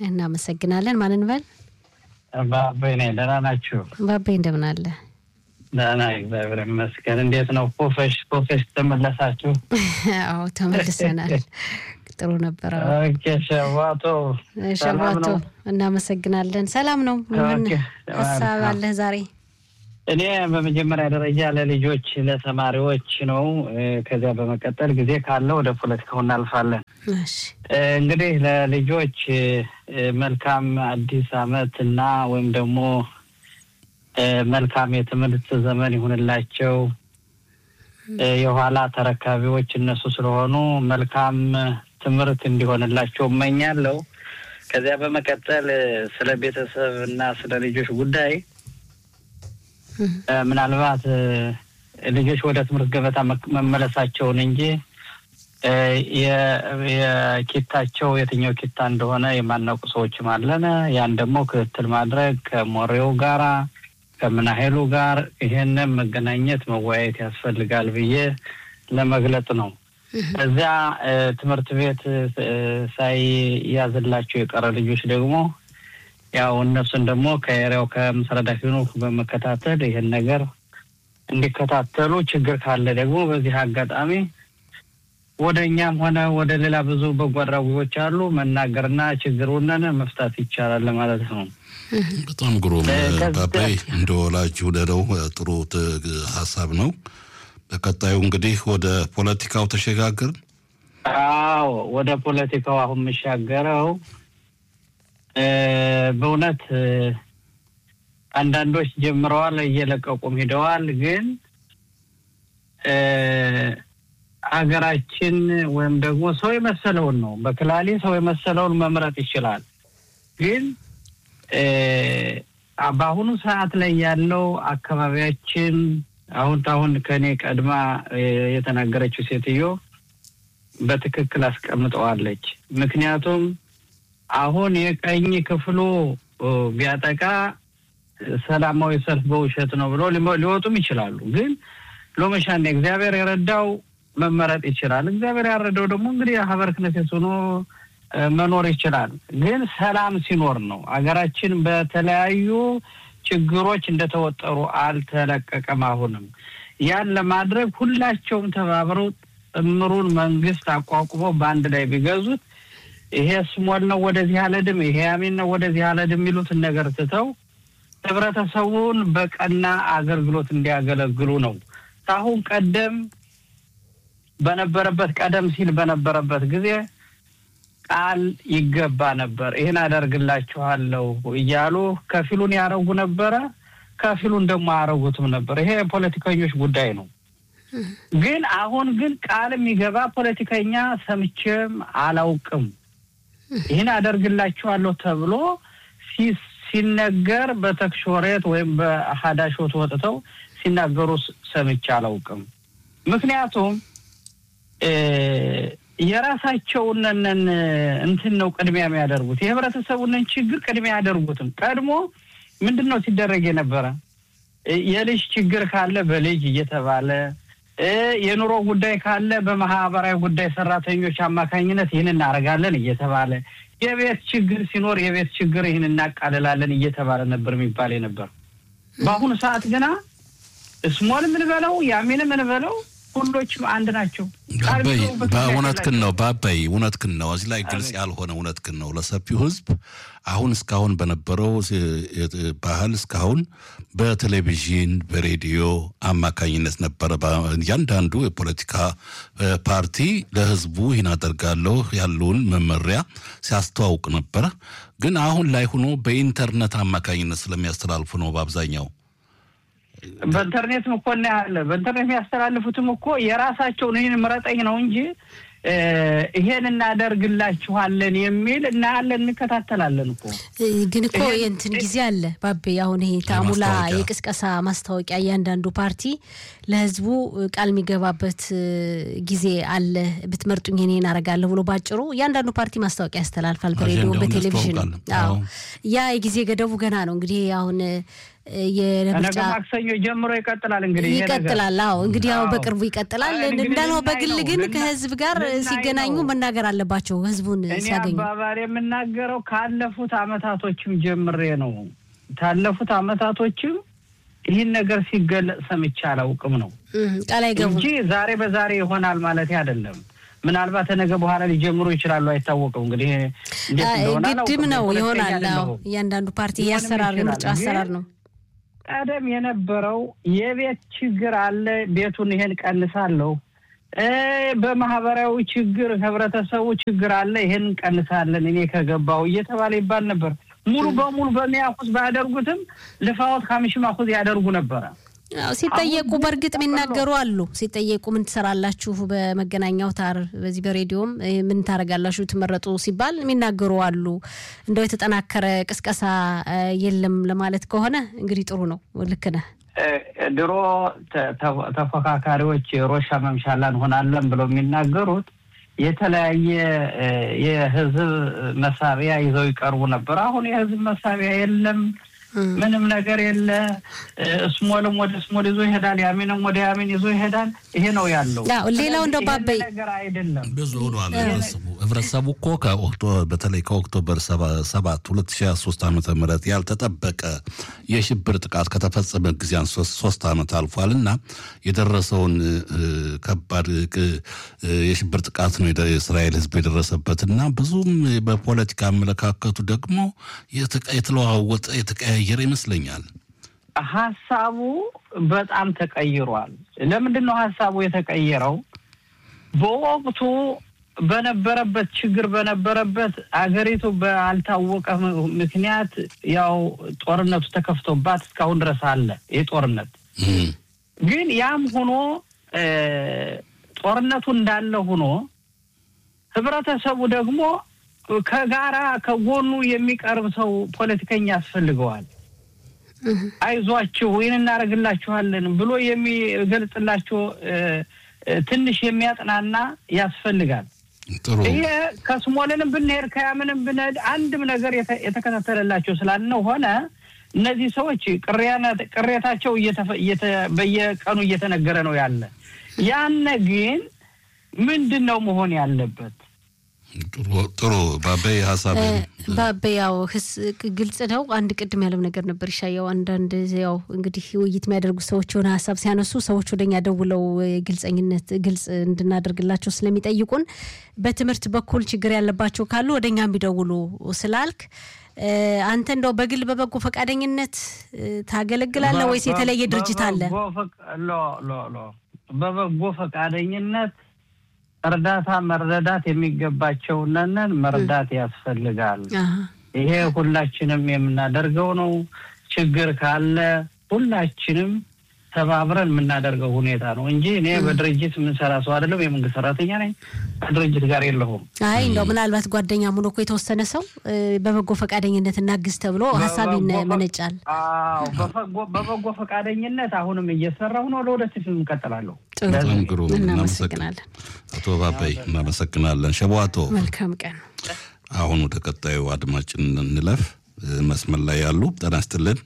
እናመሰግናለን። ማን እንበል? ባቤ ነኝ። ደህና ናችሁ? ባቤ እንደምን አለ? ደህና እግዚአብሔር ይመስገን። እንዴት ነው? ፖፌሽ ፖፌሽ ተመለሳችሁ? አዎ ተመልሰናል። ጥሩ ነበረ። ኦኬ ሸዋቶ ሸዋቶ እናመሰግናለን። ሰላም ነው። ምን ሀሳብ አለህ ዛሬ? እኔ በመጀመሪያ ደረጃ ለልጆች ለተማሪዎች ነው። ከዚያ በመቀጠል ጊዜ ካለ ወደ ፖለቲካው እናልፋለን። እንግዲህ ለልጆች መልካም አዲስ ዓመት እና ወይም ደግሞ መልካም የትምህርት ዘመን ይሁንላቸው። የኋላ ተረካቢዎች እነሱ ስለሆኑ መልካም ትምህርት እንዲሆንላቸው እመኛለሁ። ከዚያ በመቀጠል ስለ ቤተሰብ እና ስለ ልጆች ጉዳይ ምናልባት ልጆች ወደ ትምህርት ገበታ መመለሳቸውን እንጂ የኪታቸው የትኛው ኪታ እንደሆነ የማናውቁ ሰዎችም አለን። ያን ደግሞ ክትትል ማድረግ ከሞሬው ጋራ ከምናሄሉ ጋር ይሄንን መገናኘት መወያየት ያስፈልጋል ብዬ ለመግለጽ ነው። እዚያ ትምህርት ቤት ሳይያዝላቸው የቀረ ልጆች ደግሞ ያው እነሱን ደግሞ ከኤሪያው ከምስረዳ ፊኑ በመከታተል ይህን ነገር እንዲከታተሉ ችግር ካለ ደግሞ በዚህ አጋጣሚ ወደ እኛም ሆነ ወደ ሌላ ብዙ በጎ አድራጊዎች አሉ መናገርና ችግሩንን መፍታት ይቻላል ለማለት ነው። በጣም ግሩም ባባይ እንደ ወላጅ ውደደው ጥሩ ሀሳብ ነው። በቀጣዩ እንግዲህ ወደ ፖለቲካው ተሸጋግርን። አዎ ወደ ፖለቲካው አሁን የምሻገረው በእውነት አንዳንዶች ጀምረዋል፣ እየለቀቁም ሂደዋል። ግን ሀገራችን ወይም ደግሞ ሰው የመሰለውን ነው በክላሌ ሰው የመሰለውን መምረጥ ይችላል። ግን በአሁኑ ሰዓት ላይ ያለው አካባቢያችን አሁን አሁን ከእኔ ቀድማ የተናገረችው ሴትዮ በትክክል አስቀምጠዋለች። ምክንያቱም አሁን የቀኝ ክፍሉ ቢያጠቃ ሰላማዊ ሰልፍ በውሸት ነው ብሎ ሊወጡም ይችላሉ። ግን ሎመሻን እግዚአብሔር የረዳው መመረጥ ይችላል። እግዚአብሔር ያረደው ደግሞ እንግዲህ ሀበር ክነሴት ሆኖ መኖር ይችላል። ግን ሰላም ሲኖር ነው። አገራችን በተለያዩ ችግሮች እንደተወጠሩ አልተለቀቀም። አሁንም ያን ለማድረግ ሁላቸውም ተባብረው ጥምሩን መንግስት አቋቁመው በአንድ ላይ ቢገዙት ይሄ ስሞል ነው ወደዚህ አለድም፣ ይሄ ያሚን ነው ወደዚህ አለድም የሚሉትን ነገር ትተው ህብረተሰቡን በቀና አገልግሎት እንዲያገለግሉ ነው። ከአሁን ቀደም በነበረበት ቀደም ሲል በነበረበት ጊዜ ቃል ይገባ ነበር። ይህን አደርግላችኋለሁ እያሉ ከፊሉን ያረጉ ነበረ፣ ከፊሉን ደግሞ አያረጉትም ነበር። ይሄ የፖለቲከኞች ጉዳይ ነው። ግን አሁን ግን ቃል የሚገባ ፖለቲከኛ ሰምቼም አላውቅም። ይህን አደርግላችኋለሁ ተብሎ ሲነገር በተክሾሬት ወይም በሀዳሾት ወጥተው ሲናገሩ ሰምቼ አላውቅም። ምክንያቱም የራሳቸውንን እንትን ነው ቅድሚያ የሚያደርጉት። የህብረተሰቡንን ችግር ቅድሚያ አያደርጉትም። ቀድሞ ምንድን ነው ሲደረግ የነበረ የልጅ ችግር ካለ በልጅ እየተባለ የኑሮ ጉዳይ ካለ በማህበራዊ ጉዳይ ሰራተኞች አማካኝነት ይህን እናደርጋለን እየተባለ የቤት ችግር ሲኖር የቤት ችግር ይህን እናቃልላለን እየተባለ ነበር የሚባል የነበር። በአሁኑ ሰዓት ግና ስሞል ምንበለው ያሚን ምንበለው ሁሎችም አንድ ናቸው። ባባይ እውነትህን ነው። ባባይ እውነትህን ነው። እዚህ ላይ ግልጽ ያልሆነ እውነትህን ነው። ለሰፊው ህዝብ አሁን እስካሁን በነበረው ባህል እስካሁን በቴሌቪዥን በሬዲዮ አማካኝነት ነበረ። እያንዳንዱ የፖለቲካ ፓርቲ ለህዝቡ ይህን አደርጋለሁ ያለውን መመሪያ ሲያስተዋውቅ ነበረ። ግን አሁን ላይ ሆኖ በኢንተርኔት አማካኝነት ስለሚያስተላልፉ ነው በአብዛኛው በኢንተርኔትም እኮ እናያለን። በኢንተርኔት የሚያስተላልፉትም እኮ የራሳቸውን ይህን ምረጠኝ ነው እንጂ ይሄን እናደርግላችኋለን የሚል እናያለን፣ እንከታተላለን እኮ ግን እኮ የእንትን ጊዜ አለ ባቤ። አሁን ይሄ ታሙላ የቅስቀሳ ማስታወቂያ እያንዳንዱ ፓርቲ ለህዝቡ ቃል የሚገባበት ጊዜ አለ። ብትመርጡኝ እኔ እናደርጋለሁ ብሎ ባጭሩ እያንዳንዱ ፓርቲ ማስታወቂያ ያስተላልፋል፣ በሬዲዮ በቴሌቪዥን። አዎ ያ የጊዜ ገደቡ ገና ነው እንግዲህ አሁን ነገ ማክሰኞ ጀምሮ ይቀጥላል። እንግዲህ ይቀጥላል። አዎ እንግዲህ ያው በቅርቡ ይቀጥላል። እንዳልሆ በግል ግን ከህዝብ ጋር ሲገናኙ መናገር አለባቸው። ህዝቡን ሲያገኙ አባባል የምናገረው ካለፉት አመታቶችም ጀምሬ ነው። ካለፉት አመታቶችም ይህን ነገር ሲገለጽ ሰምቼ አላውቅም ነው ቃል አይገቡም እንጂ ዛሬ በዛሬ ይሆናል ማለት አይደለም። ምናልባት ነገ በኋላ ሊጀምሩ ይችላሉ፣ አይታወቅም። እንግዲህ እንዴት እንደሆነ ግድም አላውቅም። ነው ፖለቲከኛ ይሆናል። አዎ አይደለሁም። እያንዳንዱ ፓርቲ ሊሆንም የአሰራር ይችላል። የምርጫ አሰራር ግን ነው። ቀደም የነበረው የቤት ችግር አለ፣ ቤቱን ይሄን ቀንሳለሁ፣ እ በማህበራዊ ችግር ህብረተሰቡ ችግር አለ፣ ይሄን እንቀንሳለን እኔ ከገባሁ እየተባለ ይባል ነበር። ሙሉ በሙሉ በሚያኩስ ባያደርጉትም ልፋዎት ካምሽም አኩዝ ያደርጉ ነበረ። አዎ፣ ሲጠየቁ አሁን በእርግጥ ግን የሚናገሩ አሉ። ሲጠየቁ ምን ትሰራላችሁ በመገናኛ አውታር በዚህ በሬዲዮም እ፣ ምን ታደርጋላችሁ ትመረጡ ሲባል የሚናገሩ አሉ። እንደው የተጠናከረ ቅስቀሳ እ፣ የለም ለማለት ከሆነ እንግዲህ ጥሩ ነው። ልክ ነህ። እ፣ ድሮ ተ- ተ- ተፎካካሪዎች ሮሻ መምሻላ እንሆናለን ብለው የሚናገሩት የተለያየ እ፣ የህዝብ መሳቢያ ይዘው ይቀርቡ ነበር። አሁን የህዝብ መሳቢያ የለም። ምንም ነገር የለ። እ፣ እስሞልም ወደ እስሞል ይዞ ይሄዳል፣ ያሚንም ወደ ያሚን ይዞ ይሄዳል። ይሄ ነው ያለው። አዎ፣ ሌላው እንደው ስለዚህ ባበይ- ይሄን ነገር አይደለም። ብዙ ሆኗል። ህብረተሰቡ ህብረተሰቡ እኮ ከኦክቶ በተለይ ከኦክቶበር ሰባ- ሰባት ሁለት ሺ ሶስት ዓመተ ምህረት ያልተጠበቀ የሽብር ጥቃት ከተፈጸመ ጊዜ አንስቶ ሶስት ዓመት አልፏል እና የደረሰውን እ፣ ከባድ እ፣ የሽብር ጥቃት ነው የደ- የእስራኤል ህዝብ የደረሰበት እና ብዙም በፖለቲካ አመለካከቱ ደግሞ የተቀ- የተለዋወጠ የተቀያየረ ይመስለኛል። ሀሳቡ በጣም ተቀይሯል። ለምንድን ነው ሀሳቡ የተቀየረው? በወቅቱ በነበረበት ችግር በነበረበት አገሪቱ ባልታወቀ ም- ምክንያት ያው ጦርነቱ ተከፍቶባት እስካሁን ድረስ አለ ይህ ጦርነት። እም፣ ግን ያም ሆኖ እ፣ ጦርነቱ እንዳለ ሆኖ ህብረተሰቡ ደግሞ ከጋራ ከጎኑ የሚቀርብ ሰው ፖለቲከኛ ያስፈልገዋል። አይዟችሁ ይህን እናደርግላችኋለን ብሎ የሚገልጽላቸው እ፣ እ፣ ትንሽ የሚያጥናና ያስፈልጋል። ጥሩ ይሄ ከስሞልንም ብንሄድ ከያምንም ብንሄድ አንድም ነገር የተ- የተከታተለላቸው ስላልነው ሆነ እነዚህ ሰዎች ቅሪያና- ቅሬታቸው እየተፈ- እየተ- በየቀኑ እየተነገረ ነው ያለ። ያነ ግን ምንድን ነው መሆን ያለበት? ጥሩ ጥሩ ባበይ ሀሳብ በያው ህስ ግልጽ ነው። አንድ ቅድም ያለው ነገር ነበር ይሻየው አንዳንድ ያው እንግዲህ ውይይት የሚያደርጉ ሰዎች የሆነ ሀሳብ ሲያነሱ ሰዎች ወደኛ ደውለው ግልጸኝነት ግልጽ እንድናደርግላቸው ስለሚጠይቁን በትምህርት በኩል ችግር ያለባቸው ካሉ ወደኛ ቢደውሉ ስላልክ እ፣ አንተ እንደው በግል በበጎ ፈቃደኝነት እ፣ ታገለግላለህ ወይስ የተለየ ድርጅት አለ? በበጎ ፈቃ- ሎ ሎ ሎ በበጎ ፈቃደኝነት እርዳታ መረዳት የሚገባቸውንን መርዳት ያስፈልጋል። አሀ። ይሄ ሁላችንም የምናደርገው ነው። ችግር ካለ ሁላችንም ተባብረን የምናደርገው ሁኔታ ነው እንጂ እኔ በድርጅት የምንሰራ ሰው አይደለም። የመንግስት ሰራተኛ ነኝ። ከድርጅት ጋር የለሁም። አይ እንደው ምናልባት ጓደኛ ሆኖ እኮ የተወሰነ ሰው እ፣ በበጎ ፈቃደኝነት እናግዝ ተብሎ ሀሳብ በበጎ ፈ- ይመነጫል። አዎ፣ በፈጎ- በበጎ ፈቃደኝነት አሁንም እየሰራሁ ነው። ለወደፊት እቀጥላለሁ። ጥሩ በጣም ግሩም እናመሰግናለን። አቶ ባበይ እናመሰግናለን። ሸቧቶ መልካም ቀን። አሁን ወደ ቀጣዩ አድማጭ እንለፍ። እ፣ መስመር ላይ ያሉ ጤና ይስጥልን።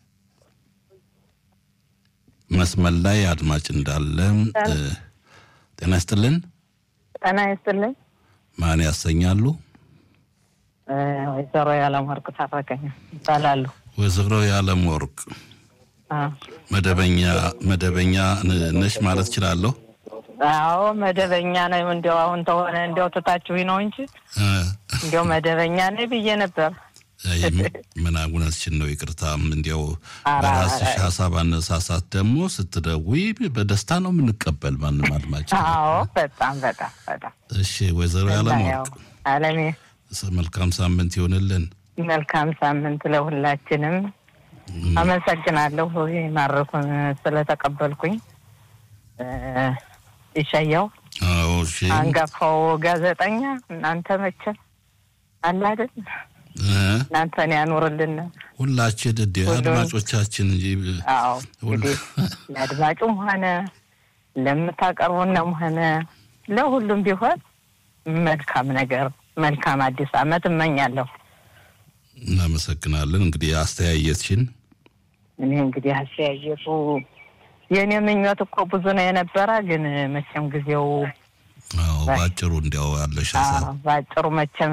መስመር ላይ አድማጭ እንዳለ እ፣ ጤና ይስጥልን። ጤና ይስጥልኝ። ማን ያሰኛሉ? እ፣ ወይዘሮ ያለምወርቅ ታረቀኝ ይባላሉ። ወይዘሮ የዓለም ወርቅ አ፣ መደበኛ መደበኛ ን- ነሽ ማለት እችላለሁ? አዎ መደበኛ ነው። እንዲያው አሁን ተሆነ እንዲያው ትታችሁኝ ነው እንጂ እ፣ እንዲያው መደበኛ ነኝ ብዬ ነበር። አይ፣ ምን እውነትሽን ነው። ይቅርታም እንዲያው ኧረ፣ በራስሽ ኧረ። ሀሳብ አነሳሳት ደግሞ ስትደውይ በደስታ ነው የምንቀበል ማንም አድማጭ። አዎ በጣም በጣም በጣም እሺ ወይዘሮ እና የዓለም ያው ወርቅ አለሜ ስ- መልካም ሳምንት ይሆንልን። መልካም ሳምንት ለሁላችንም። አመሰግናለሁ ማረኩን ስለተቀበልኩኝ። እ፣ ይሻያው አዎ እሺ አንጋፋው ጋዜጠኛ እናንተ መቼም አለ አይደል እ፣ እናንተን ያኑርልን። ሁላችን እንደ ሁሉም- አድማጮቻችን እንጂ አዎ ሁሉ- እንግዲህ ለአድማጩም ሆነ ለምታቀርቡንም ሆነ ለሁሉም ቢሆን መልካም ነገር መልካም አዲስ ዓመት እመኛለሁ። እናመሰግናለን። እንግዲህ አስተያየትሽን እኔ እንግዲህ አስተያየቱ የእኔ ምኞት እኮ ብዙ ነው የነበረ፣ ግን መቼም ጊዜው አዎ ባጭሩ እንዲያው ያለሽ ሀሳብ አዎ፣ በአጭሩ መቼም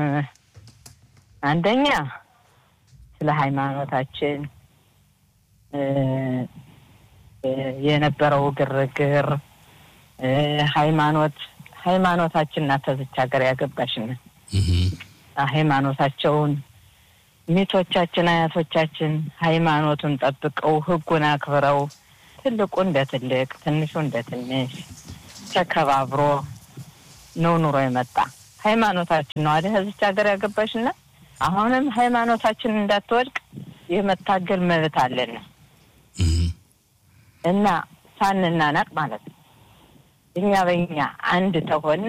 አንደኛ ስለ ሃይማኖታችን እ፣ የነበረው ግርግር ሃይማኖት ሃይማኖታችን ናት ተዝች ሀገር ያገባሽን ሃይማኖታቸውን ሚቶቻችን አያቶቻችን ሃይማኖቱን ጠብቀው ሕጉን አክብረው ትልቁ እንደ ትልቅ ትንሹ እንደ ትንሽ ተከባብሮ ነው ኑሮ የመጣ ሃይማኖታችን ነው አይደል እዚች ሀገር ያገባሽና አሁንም ሃይማኖታችን እንዳትወድቅ የመታገል መብት አለን እና ሳንናናቅ ማለት ነው። እኛ በእኛ አንድ ተሆነ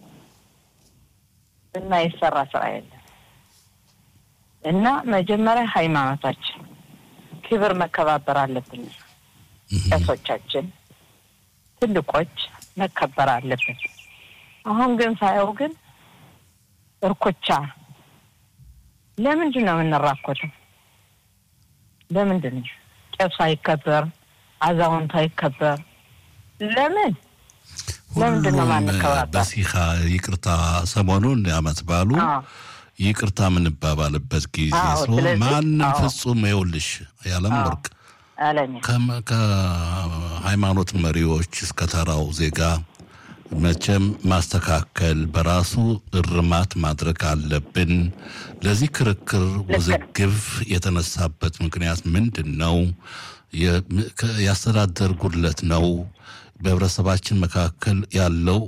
የማይሰራ ስራ የለም እና መጀመሪያ ሃይማኖታችን ክብር መከባበር አለብን። ቄሶቻችን ትልቆች መከበር አለብን። አሁን ግን ሳየው ግን እርኮቻ ለምንድን ነው የምንራኮተው? ለምንድን ነው ቄሱ አይከበር፣ አዛውንቱ አይከበር? ለምን ለምንድን ነው ማንከባበር? በሲኻ ይቅርታ ሰሞኑን አመት ባሉ ይቅርታ የምንባባልበት ጊዜ ስለሆነ ማንም ፍጹም ይኸውልሽ ያለም ወርቅ ከሃይማኖት መሪዎች እስከ ተራው ዜጋ መቼም ማስተካከል በራሱ እርማት ማድረግ አለብን። ለዚህ ክርክር ውዝግብ የተነሳበት ምክንያት ምንድን ነው? የአስተዳደር ጉድለት ነው? በህብረተሰባችን መካከል ያለው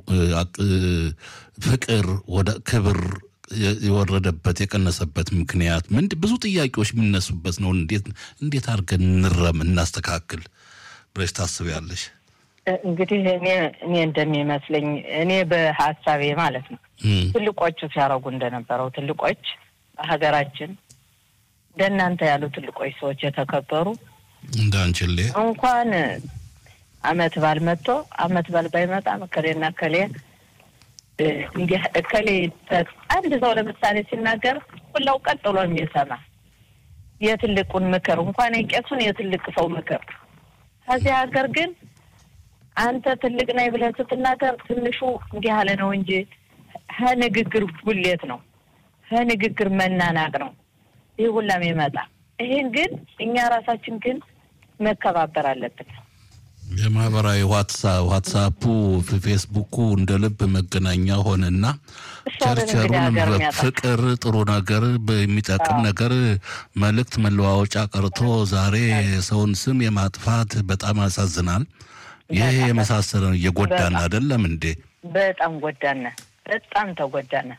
ፍቅር ወደ ክብር የወረደበት የቀነሰበት ምክንያት ምንድ ብዙ ጥያቄዎች የሚነሱበት ነው። እንዴት እንዴት አድርገን እንረም እናስተካክል ብለሽ ታስቢያለሽ? እንግዲህ እኔ እኔ እንደሚመስለኝ እኔ በሀሳቤ ማለት ነው ትልቆቹ ሲያደርጉ እንደነበረው ትልቆች በሀገራችን እንደናንተ ያሉ ትልቆች ሰዎች የተከበሩ እንዳንችሌ እንኳን አመት ባል መጥቶ አመት ባል ባይመጣም እከሌና እከሌ እንዲህ እከሌ አንድ ሰው ለምሳሌ ሲናገር ሁላው ቀጥ ብሎ የሚሰማ የትልቁን ምክር እንኳን የቄሱን የትልቅ ሰው ምክር ከዚህ ሀገር ግን አንተ ትልቅ ነኝ ብለን ስትናገር ትንሹ እንዲህ ያለ ነው እንጂ ከንግግር ጉሌት ነው፣ ከንግግር መናናቅ ነው ይህ ሁላም ይመጣ። ይህን ግን እኛ ራሳችን ግን መከባበር አለብን። የማህበራዊ ዋትሳፑ ፌስቡኩ እንደ ልብ መገናኛ ሆነና ቸርቸሩን ፍቅር ጥሩ ነገር የሚጠቅም ነገር መልእክት መለዋወጫ ቀርቶ ዛሬ የሰውን ስም የማጥፋት በጣም ያሳዝናል። ይሄ የመሳሰለ ነው። እየጎዳን አይደለም እንዴ? በጣም ጎዳነ። በጣም ተጎዳነ።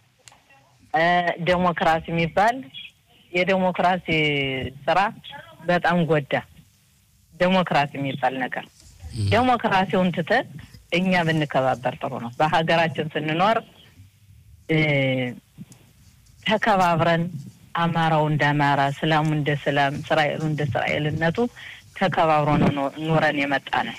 ዴሞክራሲ የሚባል የዴሞክራሲ ስራ በጣም ጎዳ። ዴሞክራሲ የሚባል ነገር ዴሞክራሲውን ትተን እኛ ብንከባበር ጥሩ ነው። በሀገራችን ስንኖር ተከባብረን አማራው እንደ አማራ፣ እስላሙ እንደ እስላም፣ እስራኤሉ እንደ እስራኤልነቱ ተከባብሮ ነው ኑረን የመጣ ነው።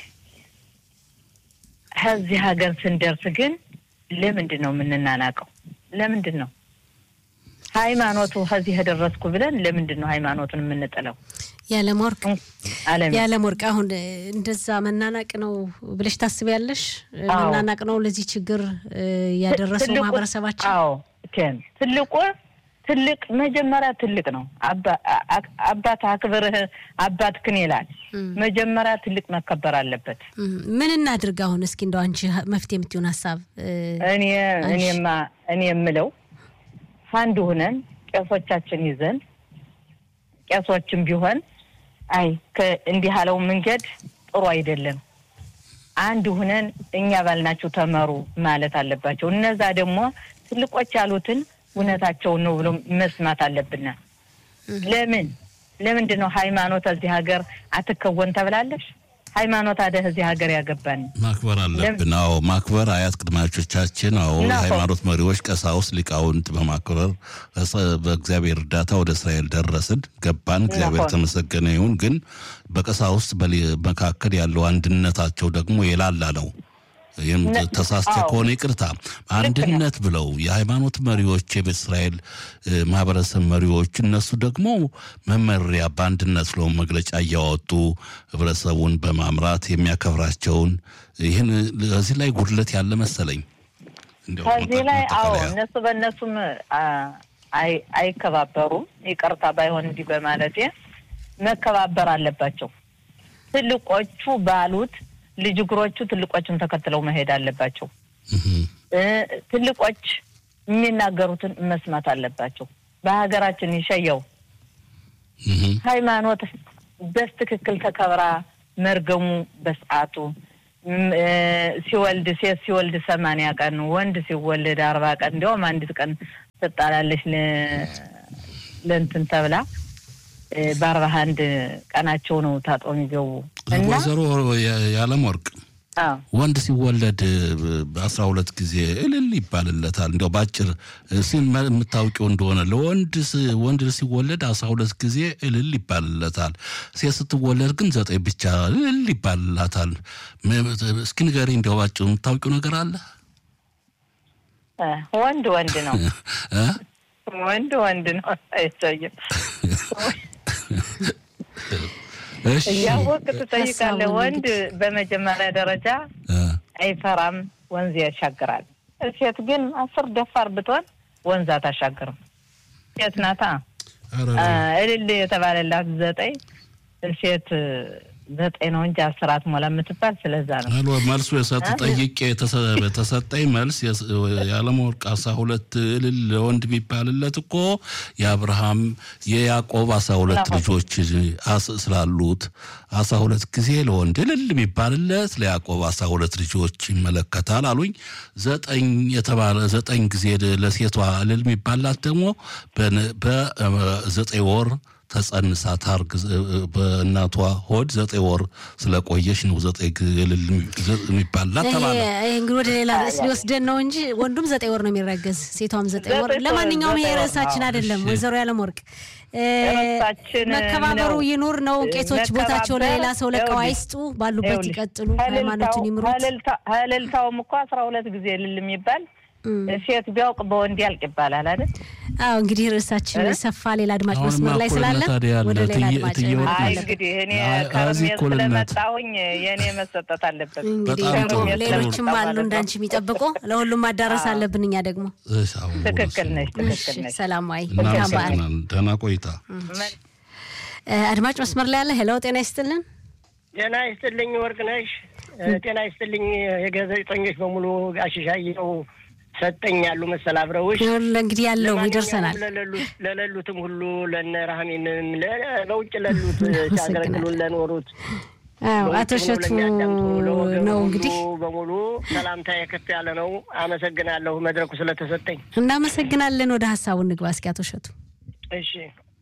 ከዚህ ሀገር ስንደርስ ግን ለምንድን ነው የምንናናቀው? ለምንድን ነው ሃይማኖቱ ከዚህ የደረስኩ ብለን ለምንድን ነው ሃይማኖቱን የምንጥለው? ያለመወርቅ ያለመወርቅ አሁን እንደዛ መናናቅ ነው ብለሽ ታስቢያለሽ? መናናቅ ነው ለዚህ ችግር ያደረሰው ማህበረሰባችን? አዎ ቴን ትልቁ ትልቅ መጀመሪያ ትልቅ ነው። አባት አክብርህ አባትክን ይላል። መጀመሪያ ትልቅ መከበር አለበት። ምን እናድርግ አሁን? እስኪ እንደው አንቺ መፍትሄ የምትሆን ሀሳብ እኔ እኔማ እኔ የምለው አንድ ሁነን ቄሶቻችን ይዘን ቄሶችም ቢሆን አይ እንዲህ ያለው መንገድ ጥሩ አይደለም፣ አንድ ሁነን እኛ ባልናችሁ ተመሩ ማለት አለባቸው። እነዛ ደግሞ ትልቆች ያሉትን እውነታቸውን ነው ብሎ መስማት አለብን። ለምን ለምንድን ነው ሃይማኖት እዚህ ሀገር አትከወን ተብላለሽ? ሃይማኖት አደ እዚህ ሀገር ያገባን ማክበር አለብን። አዎ ማክበር አያት ቅድማቾቻችን፣ አዎ የሃይማኖት መሪዎች፣ ቀሳውስት፣ ሊቃውንት በማክበር በእግዚአብሔር እርዳታ ወደ እስራኤል ደረስን ገባን። እግዚአብሔር ተመሰገነ ይሁን። ግን በቀሳውስት መካከል ያለው አንድነታቸው ደግሞ የላላ ነው። ይህም ተሳስቼ ከሆነ ይቅርታ። አንድነት ብለው የሃይማኖት መሪዎች የቤተ እስራኤል ማህበረሰብ መሪዎች እነሱ ደግሞ መመሪያ በአንድነት ብለው መግለጫ እያወጡ ህብረተሰቡን በማምራት የሚያከብራቸውን ይህን እዚህ ላይ ጉድለት ያለ መሰለኝ። ከዚህ ላይ አዎ እነሱ በእነሱም አይከባበሩም። ይቅርታ ባይሆን እንዲህ በማለቴ መከባበር አለባቸው። ትልቆቹ ባሉት ልጅ እግሮቹ ትልቆቹን ተከትለው መሄድ አለባቸው። እ ትልቆች የሚናገሩትን መስማት አለባቸው። በሀገራችን ይሸየው ሃይማኖት በስትክክል ተከብራ መርገሙ በሰዓቱ ም- እ ሲወልድ ሴት ሲወልድ ሰማንያ ቀን ወንድ ሲወልድ አርባ ቀን እንዲያውም አንዲት ቀን ትጣላለች ለ- ለእንትን ተብላ እ በአርባ አንድ ቀናቸው ነው ታጥሮ የሚገቡ እና ወይዘሮ የዓለም ወርቅ አዎ ወንድ ሲወለድ በአስራ ሁለት ጊዜ እልል ይባልለታል። እንዲያው በአጭር ሲል የምታውቂው እንደሆነ ለወንድ ስ- ወንድ ሲወለድ አስራ ሁለት ጊዜ እልል ይባልለታል። ሴት ስትወለድ ግን ዘጠኝ ብቻ እልል ይባልላታል። ም- እስኪ ንገሪ፣ እንዲያው ባጭሩ የምታውቂው ነገር አለ? እ ወንድ ወንድ ነው እ? ወንድ ወንድ ነው አይሰይም እሺ እያወቅ ትጠይቃለህ። ሀሳቡን ወንድ በመጀመሪያ ደረጃ እ፣ አይፈራም፣ ወንዝ ያሻግራል። ሴት ግን አስር ደፋር ብትሆን ወንዝ አታሻግርም። ሴት ናታ ኧረ፣ አ፣ እልል የተባለላት ዘጠኝ ሴት ዘጠኝ ነው እንጂ አስር አትሞላ የምትባል ስለዛ ነው። አሎ መልሱ የሰጥ ጠይቄ የተሰ- የተሰጠኝ መልስ የስ- የዓለም ወርቅ አስራ ሁለት እልል ለወንድ ቢባልለት እኮ የአብርሃም የያዕቆብ አስራ ሁለት አዎ። ልጆች አስ- ስላሉት አስራ ሁለት ጊዜ ለወንድ እልል ቢባልለት ለያዕቆብ አስራ ሁለት ልጆች ይመለከታል አሉኝ። ዘጠኝ የተባለ ዘጠኝ ጊዜ ለሴቷ እልል የሚባላት ደግሞ በነ- በዘጠኝ ወር ተጸንሳ ታርግ በእናቷ ሆድ ዘጠኝ ወር ስለቆየች ነው ዘጠኝ ግ- እልል የሚባላት ይሄ ተባለ። ይሄ እንግዲህ ወደ ሌላ ርዕስ ሊወስደን ነው እንጂ ወንዱም ዘጠኝ ወር ነው የሚረገዝ፣ ሴቷም ዘጠኝ ወር። ዘጠኝ ወር፣ ለማንኛውም ይሄ ዘጠኝ ወር፣ ርዕሳችን አዎ፣ አይደለም። እሺ። ወይዘሮ ያለም ወርቅ እ፣ ርዕሳችን መከባበሩ ነው። ይኑር ነው። ቄሶች መከባበር፣ ቦታቸው ለሌላ ሰው ለቀው ይኸውልሽ፣ አይስጡ፣ ባሉበት ይኸውልሽ፣ ይቀጥሉ፣ ሃይማኖቱን ይምሩት። ሀለልታ- ሀለልታውም እኮ አስራ ሁለት ጊዜ እልል የሚባል እም። ሴት ቢያውቅ በወንድ ያልቅ ይባላል አይደል? አዎ እንግዲህ ርዕሳችን እ? ሰፋ፣ ሌላ አድማጭ አሁንማ መስመር ላይ እኩልነት ስላለ ታዲያ አለ። ወደ ሌላ ትዬ- አድማጭ ትዬ ማለት አይ ወጣለች። እንግዲህ እኔ አይ፣ ከርሜ እዚህ እኩልነት። ስለመጣሁኝ የእኔ መሰጠት አለበት። እንግዲህ በጣም ደግሞ ጥሩ። ሌሎችም ጥሩ። አሉ እንዳንቺ የሚጠብቁ ለሁሉም ማዳረስ አለብን። እኛ ደግሞ እሺ፣ አሁን ትክክል ነች፣ እሺ፣ ትክክል ነች። ሰላማዊ መልካም በዓል። እናመሰግናለን። ደህና ቆይታ። እ፣ አድማጭ መስመር ላይ ያለ ሄሎ፣ ጤና ይስጥልን። ጤና ይስጥልኝ ወርቅነሽ። ጤና ይስጥልኝ የጋዜጠኞች በሙሉ አሽሻየው ሰጠኝ ያሉ መሰል አብረውሽ ይኸውልህ እንግዲህ ያለው ለማንኛውም ይደርሰናል። ለሌሉት ለሌሉትም ሁሉ ለነ ረሃሚምም ለ- በውጭ ለሉት እናመሰግናለን። ሲያገለግሉን ለኖሩት አዎ በውጭ አቶ ሆነው እሸቱ ለሚያዳምጡ ለወገኑ ነው ሁሉ እንግዲህ በሙሉ ሰላምታ የከፍ ያለ ነው። አመሰግናለሁ መድረኩ ስለተሰጠኝ። እናመሰግናለን። ወደ ሀሳቡ እንግባ እስኪ አቶ እሸቱ። እሺ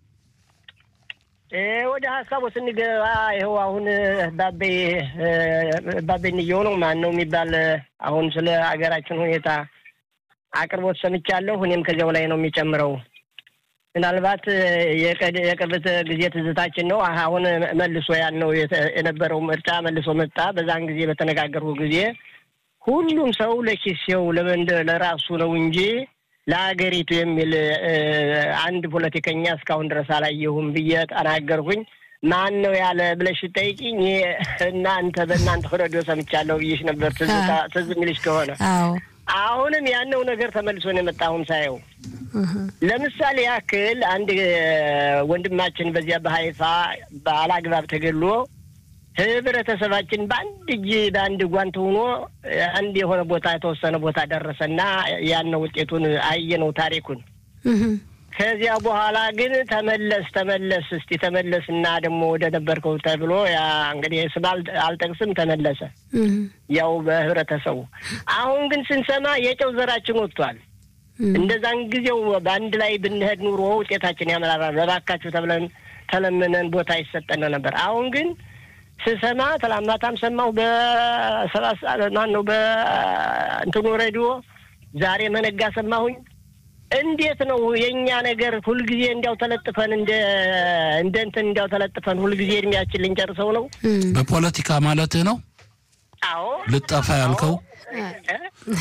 እ ወደ ሀሳቡ ስንገባ ይኸው አሁን ባቤ ባቤ እንየው ነው ማን ነው የሚባል አሁን ስለ ሀገራችን ሁኔታ አቅርቦት ሰምቻለሁ። እኔም ከዚያው ላይ ነው የሚጨምረው። ምናልባት የቀድ- የቅርብ ጊዜ ትዝታችን ነው። አሁን መልሶ ያልነው የተ- የነበረው ምርጫ መልሶ መጣ። በዛን ጊዜ በተነጋገርኩ ጊዜ ሁሉም ሰው ለኪሴው ለመንደ ለራሱ ነው እንጂ ለሀገሪቱ የሚል እ፣ አንድ ፖለቲከኛ እስካሁን ድረስ አላየሁም ብዬ ተናገርኩኝ። ማን ነው ያለ ብለሽ ጠይቂኝ። እናንተ በእናንተ ሬዲዮ ሰምቻለሁ ብዬሽ ነበር። ትዝታ ትዝ የሚልሽ ከሆነ አዎ አሁንም ያነው ነገር ተመልሶ ነው የመጣ። አሁን ሳየው እህ፣ ለምሳሌ ያክል አንድ እ፣ ወንድማችን በዚያ በሀይፋ በአላግባብ ተገሎ ህብረተሰባችን በአንድ እጅ በአንድ ጓንት ሆኖ እ፣ አንድ የሆነ ቦታ የተወሰነ ቦታ ደረሰና ያነው ውጤቱን አየነው ታሪኩን። እህ፣ ከዚያ በኋላ ግን ተመለስ ተመለስ እስቲ ተመለስ እና ደግሞ ወደ ነበርከው ተብሎ ያ እንግዲህ ስም አል- አልጠቅስም ተመለሰ እህ፣ ያው በህብረተሰቡ አሁን ግን ስንሰማ የጨው ዘራችን ወጥቷል። እህ። እንደዛን ጊዜው በአንድ ላይ ብንሄድ ኑሮ ውጤታችን ያመራራል። በባካችሁ ተብለን ተለምነን ቦታ ይሰጠን ነበር። አሁን ግን ስሰማ ትላማታም ሰማሁ በሰባት ሰዓት ማን ነው በእንትኑ ሬዲዮ ዛሬ መነጋ ሰማሁኝ። እንዴት ነው የእኛ ነገር ሁልጊዜ እንዲያው ተለጥፈን እንደ እንደ እንትን እንዲያው ተለጥፈን ሁልጊዜ እድሜያችን ልንጨርሰው ነው? እህ። በፖለቲካ ማለትህ ነው አዎ ልጠፋ ያልከው?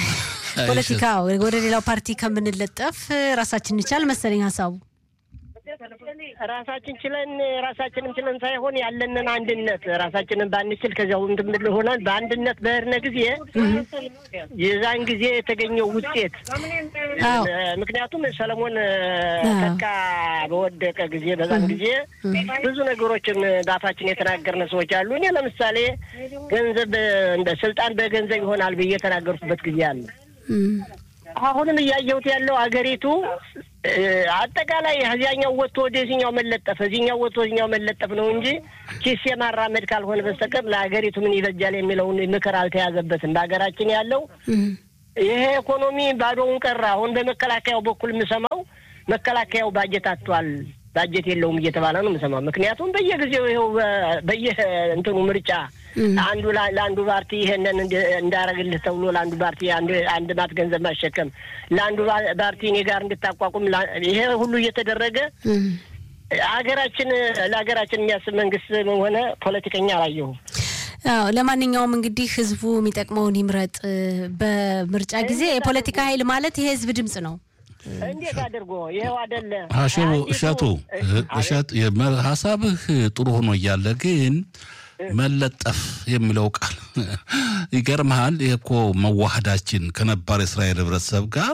ፖለቲካ ወደ ሌላው ፓርቲ ከምንለጠፍ ራሳችን እንቻል መሰለኝ ሀሳቡ። ራሳችን ችለን ራሳችንም ችለን ሳይሆን ያለንን አንድነት ራሳችንን ባንችል ከዚያው እንድምል ሆነን በአንድነት በህርነ ጊዜ የዛን ጊዜ የተገኘው ውጤት አዎ። ምክንያቱም ሰለሞን ተካ በወደቀ ጊዜ በዛን ጊዜ ብዙ ነገሮችን በአፋችን የተናገርነ ሰዎች አሉ። እኔ ለምሳሌ ገንዘብ እንደ ስልጣን በገንዘብ ይሆናል ብዬ የተናገርኩበት ጊዜ አለ። እም፣ አሁንም እያየሁት ያለው አገሪቱ እ፣ አጠቃላይ እዚያኛው ወጥቶ ወደዚህኛው መለጠፍ እዚህኛው ወጥቶ ወደዚህኛው መለጠፍ ነው እንጂ ኪስ የማራመድ ካልሆነ በስተቀር ለሀገሪቱ ምን ይበጃል የሚለውን ምክር አልተያዘበትም። በሀገራችን ያለው እም፣ ይሄ ኢኮኖሚ ባዶውን ቀረ። አሁን በመከላከያው በኩል የምሰማው መከላከያው ባጀት አጥቷል፣ ባጀት የለውም እየተባለ ነው የምሰማው። ምክንያቱም በየጊዜው ይኸው በ- በየ እንትኑ ምርጫ አንዱ ላ- ለአንዱ ፓርቲ ይሄንን እንደ- እንዳረግልህ ተብሎ ለአንዱ ፓርቲ አንድ አንድ ማት ገንዘብ ማሸከም ለአንዱ ባ- ፓርቲ እኔ ጋር እንድታቋቁም ላ- ይሄ ሁሉ እየተደረገ እም። ሀገራችን ለሀገራችን የሚያስብ መንግስት ሆነ ፖለቲከኛ አላየሁም። አዎ ለማንኛውም እንግዲህ ህዝቡ የሚጠቅመውን ይምረጥ። በምርጫ ጊዜ የፖለቲካ ኃይል ማለት የህዝብ ድምፅ ነው። እንዴት አድርጎ ይኸው አደለ አሸቡ አንዲቱ- እሸቱ እሸት የመ- ሀሳብህ ጥሩ ሆኖ እያለ ግን መለጠፍ የሚለው ቃል ይገርምሃል። ይህ እኮ መዋሃዳችን ከነባር የእስራኤል ህብረተሰብ ጋር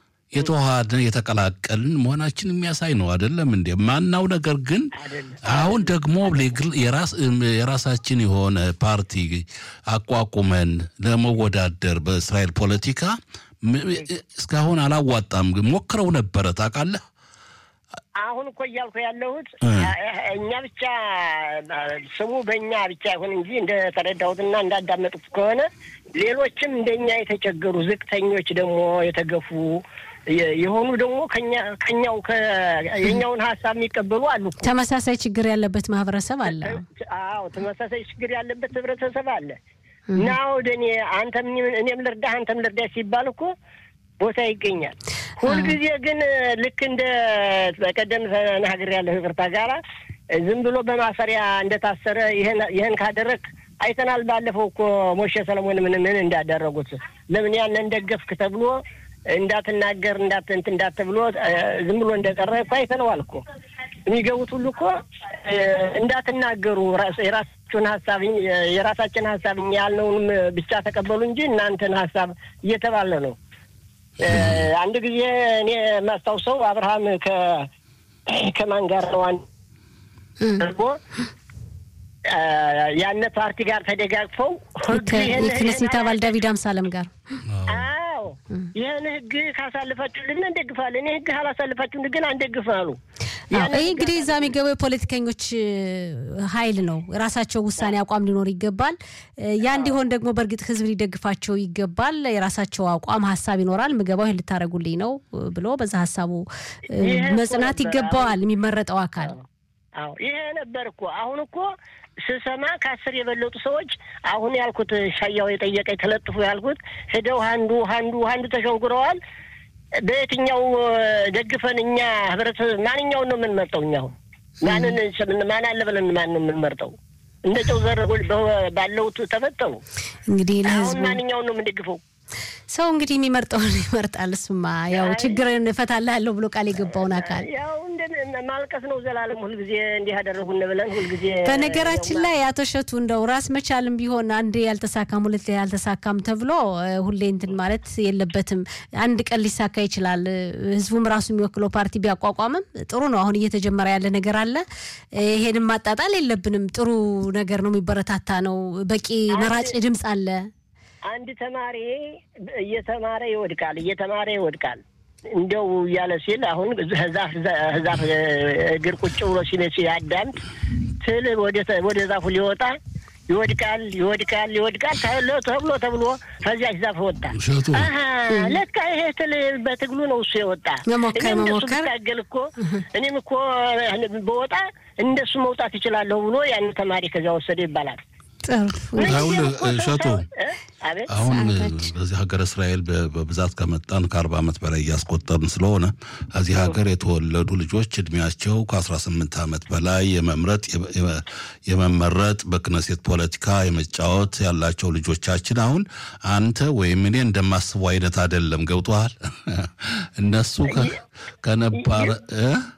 የተዋሃደ የተቀላቀልን መሆናችን የሚያሳይ ነው። አይደለም እንዴ? ማናው ነገር ግን አሁን ደግሞ ለግል- የራስ- የራሳችን የሆነ ፓርቲ አቋቁመን ለመወዳደር በእስራኤል ፖለቲካ ም- እስካሁን አላዋጣም። ግን ሞክረው ነበረ ታውቃለህ። አሁን እኮ እያልኩ ያለሁት እኛ ብቻ ስሙ በእኛ ብቻ ይሁን እንጂ እንደተረዳሁትና እንዳዳመጡት ከሆነ ሌሎችም እንደኛ የተቸገሩ ዝቅተኞች ደግሞ የተገፉ የ- የሆኑ ደግሞ ከኛ ከኛው ከ- የኛውን ሀሳብ የሚቀበሉ አሉ እኮ። ተመሳሳይ ችግር ያለበት ማህበረሰብ አለ። አዎ ተመሳሳይ ችግር ያለበት ህብረተሰብ አለ እና ወደ እኔ አንተም እኔም ልርዳህ አንተም ልርዳህ ሲባል እኮ ቦታ ይገኛል። ሁልጊዜ ግን ልክ እንደ በቀደም ተናግሬ ያለሁ ይቅርታ ጋራ ዝም ብሎ በማሰሪያ እንደታሰረ ይህን ይህን ካደረግ አይተናል። ባለፈው እኮ ሞሼ ሰለሞን ምን ምን እንዳደረጉት ለምን ያንን ደገፍክ ተብሎ እንዳትናገር እንዳት እንትን እንዳት ተብሎ እ፣ ዝም ብሎ እንደቀረ እኮ አይተነዋል እኮ የሚገቡት ሁሉ እኮ እ፣ እንዳትናገሩ ራስ- የራሳችሁን ሀሳብ እ፣ የራሳችን ሀሳብ እኛ ያልነውንም ብቻ ተቀበሉ እንጂ እናንተን ሀሳብ እየተባለ ነው። እ፣ አንድ ጊዜ እኔ የማስታውሰው አብርሃም ከ ከማን ጋር ነው አንድ እም። አድርጎ እ፣ ያነ ፓርቲ ጋር ተደጋግፈው ህግ ከ- ይህን- የክነሴት ይህን አባል ዳዊት አምሳለም ጋር አዎ ይህን ህግ ካሳልፋችሁልን እንደግፋለን፣ ይህ ህግ ካላሳልፋችሁ ግን አንደግፍም አሉ። አዎ፣ ይህ እንግዲህ እዛ የሚገባው የፖለቲከኞች እ, ኃይል ነው። ራሳቸው ውሳኔ አቋም ሊኖር ይገባል። እ, ያ እንዲሆን ደግሞ በእርግጥ ህዝብ ሊደግፋቸው ይገባል። የራሳቸው አቋም ሀሳብ ይኖራል። ምገባው ይህን ልታደርጉልኝ ነው እ, ብሎ በዛ ሀሳቡ እ, ይሄ እኮ መጽናት ነበር። ይገባዋል የሚመረጠው አካል። አዎ ይሄ ነበር እኮ አሁን እኮ ስሰማ ከአስር የበለጡ ሰዎች አሁን ያልኩት ሻያው የጠየቀኝ ተለጥፎ ያልኩት ሄደው አንዱ አንዱ አንዱ ተሸንጉረዋል። በየትኛው እ፣ ደግፈን እኛ ህብረተሰብ ማንኛውን ነው የምንመርጠው? እኛ አሁን ማንን ስምን- ማን አለ ብለን ማን ነው የምንመርጠው? እንደ ጨው ዘር በ- ባለው ተፈጠሩ። እንግዲህ አሁን ለህዝቡ ማንኛውን ነው የምንደግፈው? ሰው እንግዲህ የሚመርጠውን ይመርጣል። እሱማ ያው ችግርን እፈታልሃለሁ ብሎ ቃል የገባውን አካል ያው እንደ ማልቀስ ነው ዘላለም ሁልጊዜ እንዲህ ያደረጉን ብለን ሁልጊዜ በነገራችን ላይ አቶ እሸቱ እንደው ራስ መቻልም ቢሆን አንድ ያልተሳካም ሁለት ያልተሳካም ተብሎ እ፣ ሁሌ እንትን ማለት የለበትም። አንድ ቀን ሊሳካ ይችላል። እ፣ ህዝቡም ራሱ የሚወክለው ፓርቲ ቢያቋቋምም ጥሩ ነው። አሁን እየተጀመረ ያለ ነገር አለ። እ፣ ይሄንም ማጣጣል የለብንም። ጥሩ ነገር ነው፣ የሚበረታታ ነው። በቂ መራጭ ድምፅ አለ። አንድ ተማሪ እየተማረ ይወድቃል፣ እየተማረ ይወድቃል። እንደው እያለ ሲል አሁን ዛፍ ዛፍ እግር ቁጭ ብሎ ሲል ሲያዳምጥ ትል ወደ- ወደ ዛፉ ሊወጣ ይወድቃል፣ ይወድቃል፣ ይወድቃል ተብሎ ተብሎ ተብሎ ከዚያች ዛፍ ወጣ። እሸቱ አሀ ለካ ይሄ ትል በትግሉ ነው እሱ የወጣ። መሞከር እኔም እንደሱ መሞከር። ብታገል እኮ እኔም እኮ በወጣ እንደሱ መውጣት ይችላለሁ ብሎ ያን ተማሪ ከዚያ ወሰደ ይባላል። ጥሩ አሁን እሸቱ እ? አቤት አሁን ሰዓታችን። በዚህ ሀገር እስራኤል በ- በብዛት ከመጣን ከአርባ ዓመት በላይ እያስቆጠርን ስለሆነ እዚህ ሀገር የተወለዱ ልጆች እድሜያቸው ከአስራ ስምንት ዓመት በላይ የመምረጥ የመ- የመመረጥ በክነሴት ፖለቲካ የመጫወት ያላቸው ልጆቻችን አሁን አንተ ወይም እኔ እንደማስበው አይነት አይደለም። ገብቶሃል? እነሱ ከ- ከነባረ እ?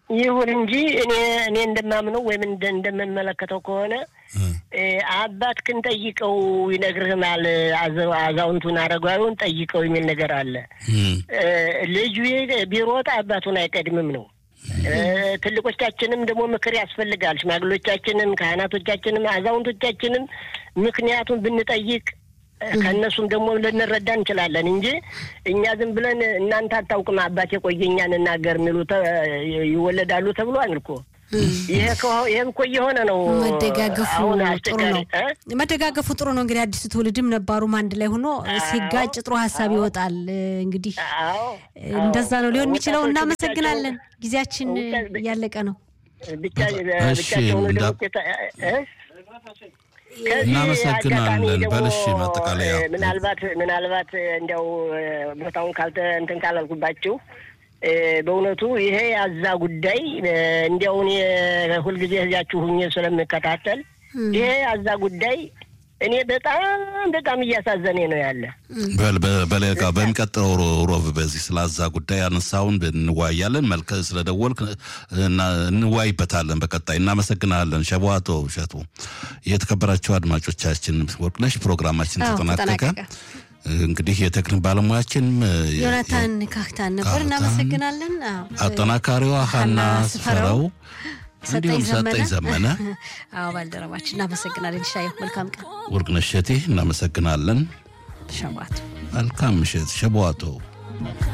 ይሁን እንጂ እኔ እኔ እንደማምነው ወይም እንደ- እንደምመለከተው ከሆነ እ፣ አባትህን ጠይቀው ይነግርህናል። አዘ- አዛውንቱን አረጋዊውን ጠይቀው የሚል ነገር አለ። እም፣ እ፣ ልጁ ቢሮጥ አባቱን አይቀድምም ነው። እ፣ ትልቆቻችንም ደግሞ ምክር ያስፈልጋል። ሽማግሎቻችንም፣ ካህናቶቻችንም፣ አዛውንቶቻችንም ምክንያቱን ብንጠይቅ እ፣ ከእነሱም ደግሞ ልንረዳ እንችላለን እንጂ እኛ ዝም ብለን እናንተ አታውቅም አባት የቆየኛ እንናገር የሚሉ ተ- ይወለዳሉ ተብሏል እኮ ይሄ ከሆ- ይሄም እኮ እየሆነ ነው። መደጋገፉ አሁን ጥሩ አስቸጋሪ ነው። እ? መደጋገፉ ጥሩ ነው። እንግዲህ አዲሱ ትውልድም ነባሩም አንድ ላይ ሆኖ ሲጋጭ ጥሩ ሀሳብ ይወጣል። እንግዲህ አዎ እንደዛ ነው ሊሆን የሚችለው። ወጣቶቹ እናመሰግናለን። ጊዜያችን ብቻ- እያለቀ ነው። ብቻ እሺ፣ ብቻቸውን እንዳ- ደግሞ ቄታ- እ? ከዚህ እናመሰግናለን። አጋጣሚ ደግሞ በልሽ ማጠቃለያ። እ፣ ምናልባት ምናልባት እንዲያው እ፣ ቦታውን ካልተ እንትን ካላልኩባችሁ እ፣ በእውነቱ ይሄ ያዛ ጉዳይ እ፣ እንዲያው እኔ ሁልጊዜ እዚያችሁ ሁኜ ስለምከታተል ይሄ ያዛ ጉዳይ እኔ በጣም በጣም እያሳዘኔ ነው ያለ በል- በ- በሌላ በሚቀጥለው ሮ- ሮብ በዚህ ስላዛ ጉዳይ አነሳውን እንወያያለን። መልከ ስለደወልክ እና- እንወያይበታለን በቀጣይ። እናመሰግናለን። ሸቧቶ እሸቱ። የተከበራቸው አድማጮቻችን ወርቅነሽ ፕሮግራማችን አዎ፣ ተጠናቀቀ። ተጠናቀቀ። እንግዲህ የቴክኒክ ባለሙያችን ዮናታን ካክታን ነበር። ካህታን፣ እናመሰግናለን። አዎ። አጠናካሪዋ ሀና ስፈረው ሰጠኝ እንዲሁም ሰጠኝ ዘመነ ዘመነ አዎ፣ ባልደረባችን እናመሰግናለን። ሻየው መልካም ቀን ወርቅነሽ እሸቴ እናመሰግናለን። ሸባት መልካም ምሽት ሸቧቶ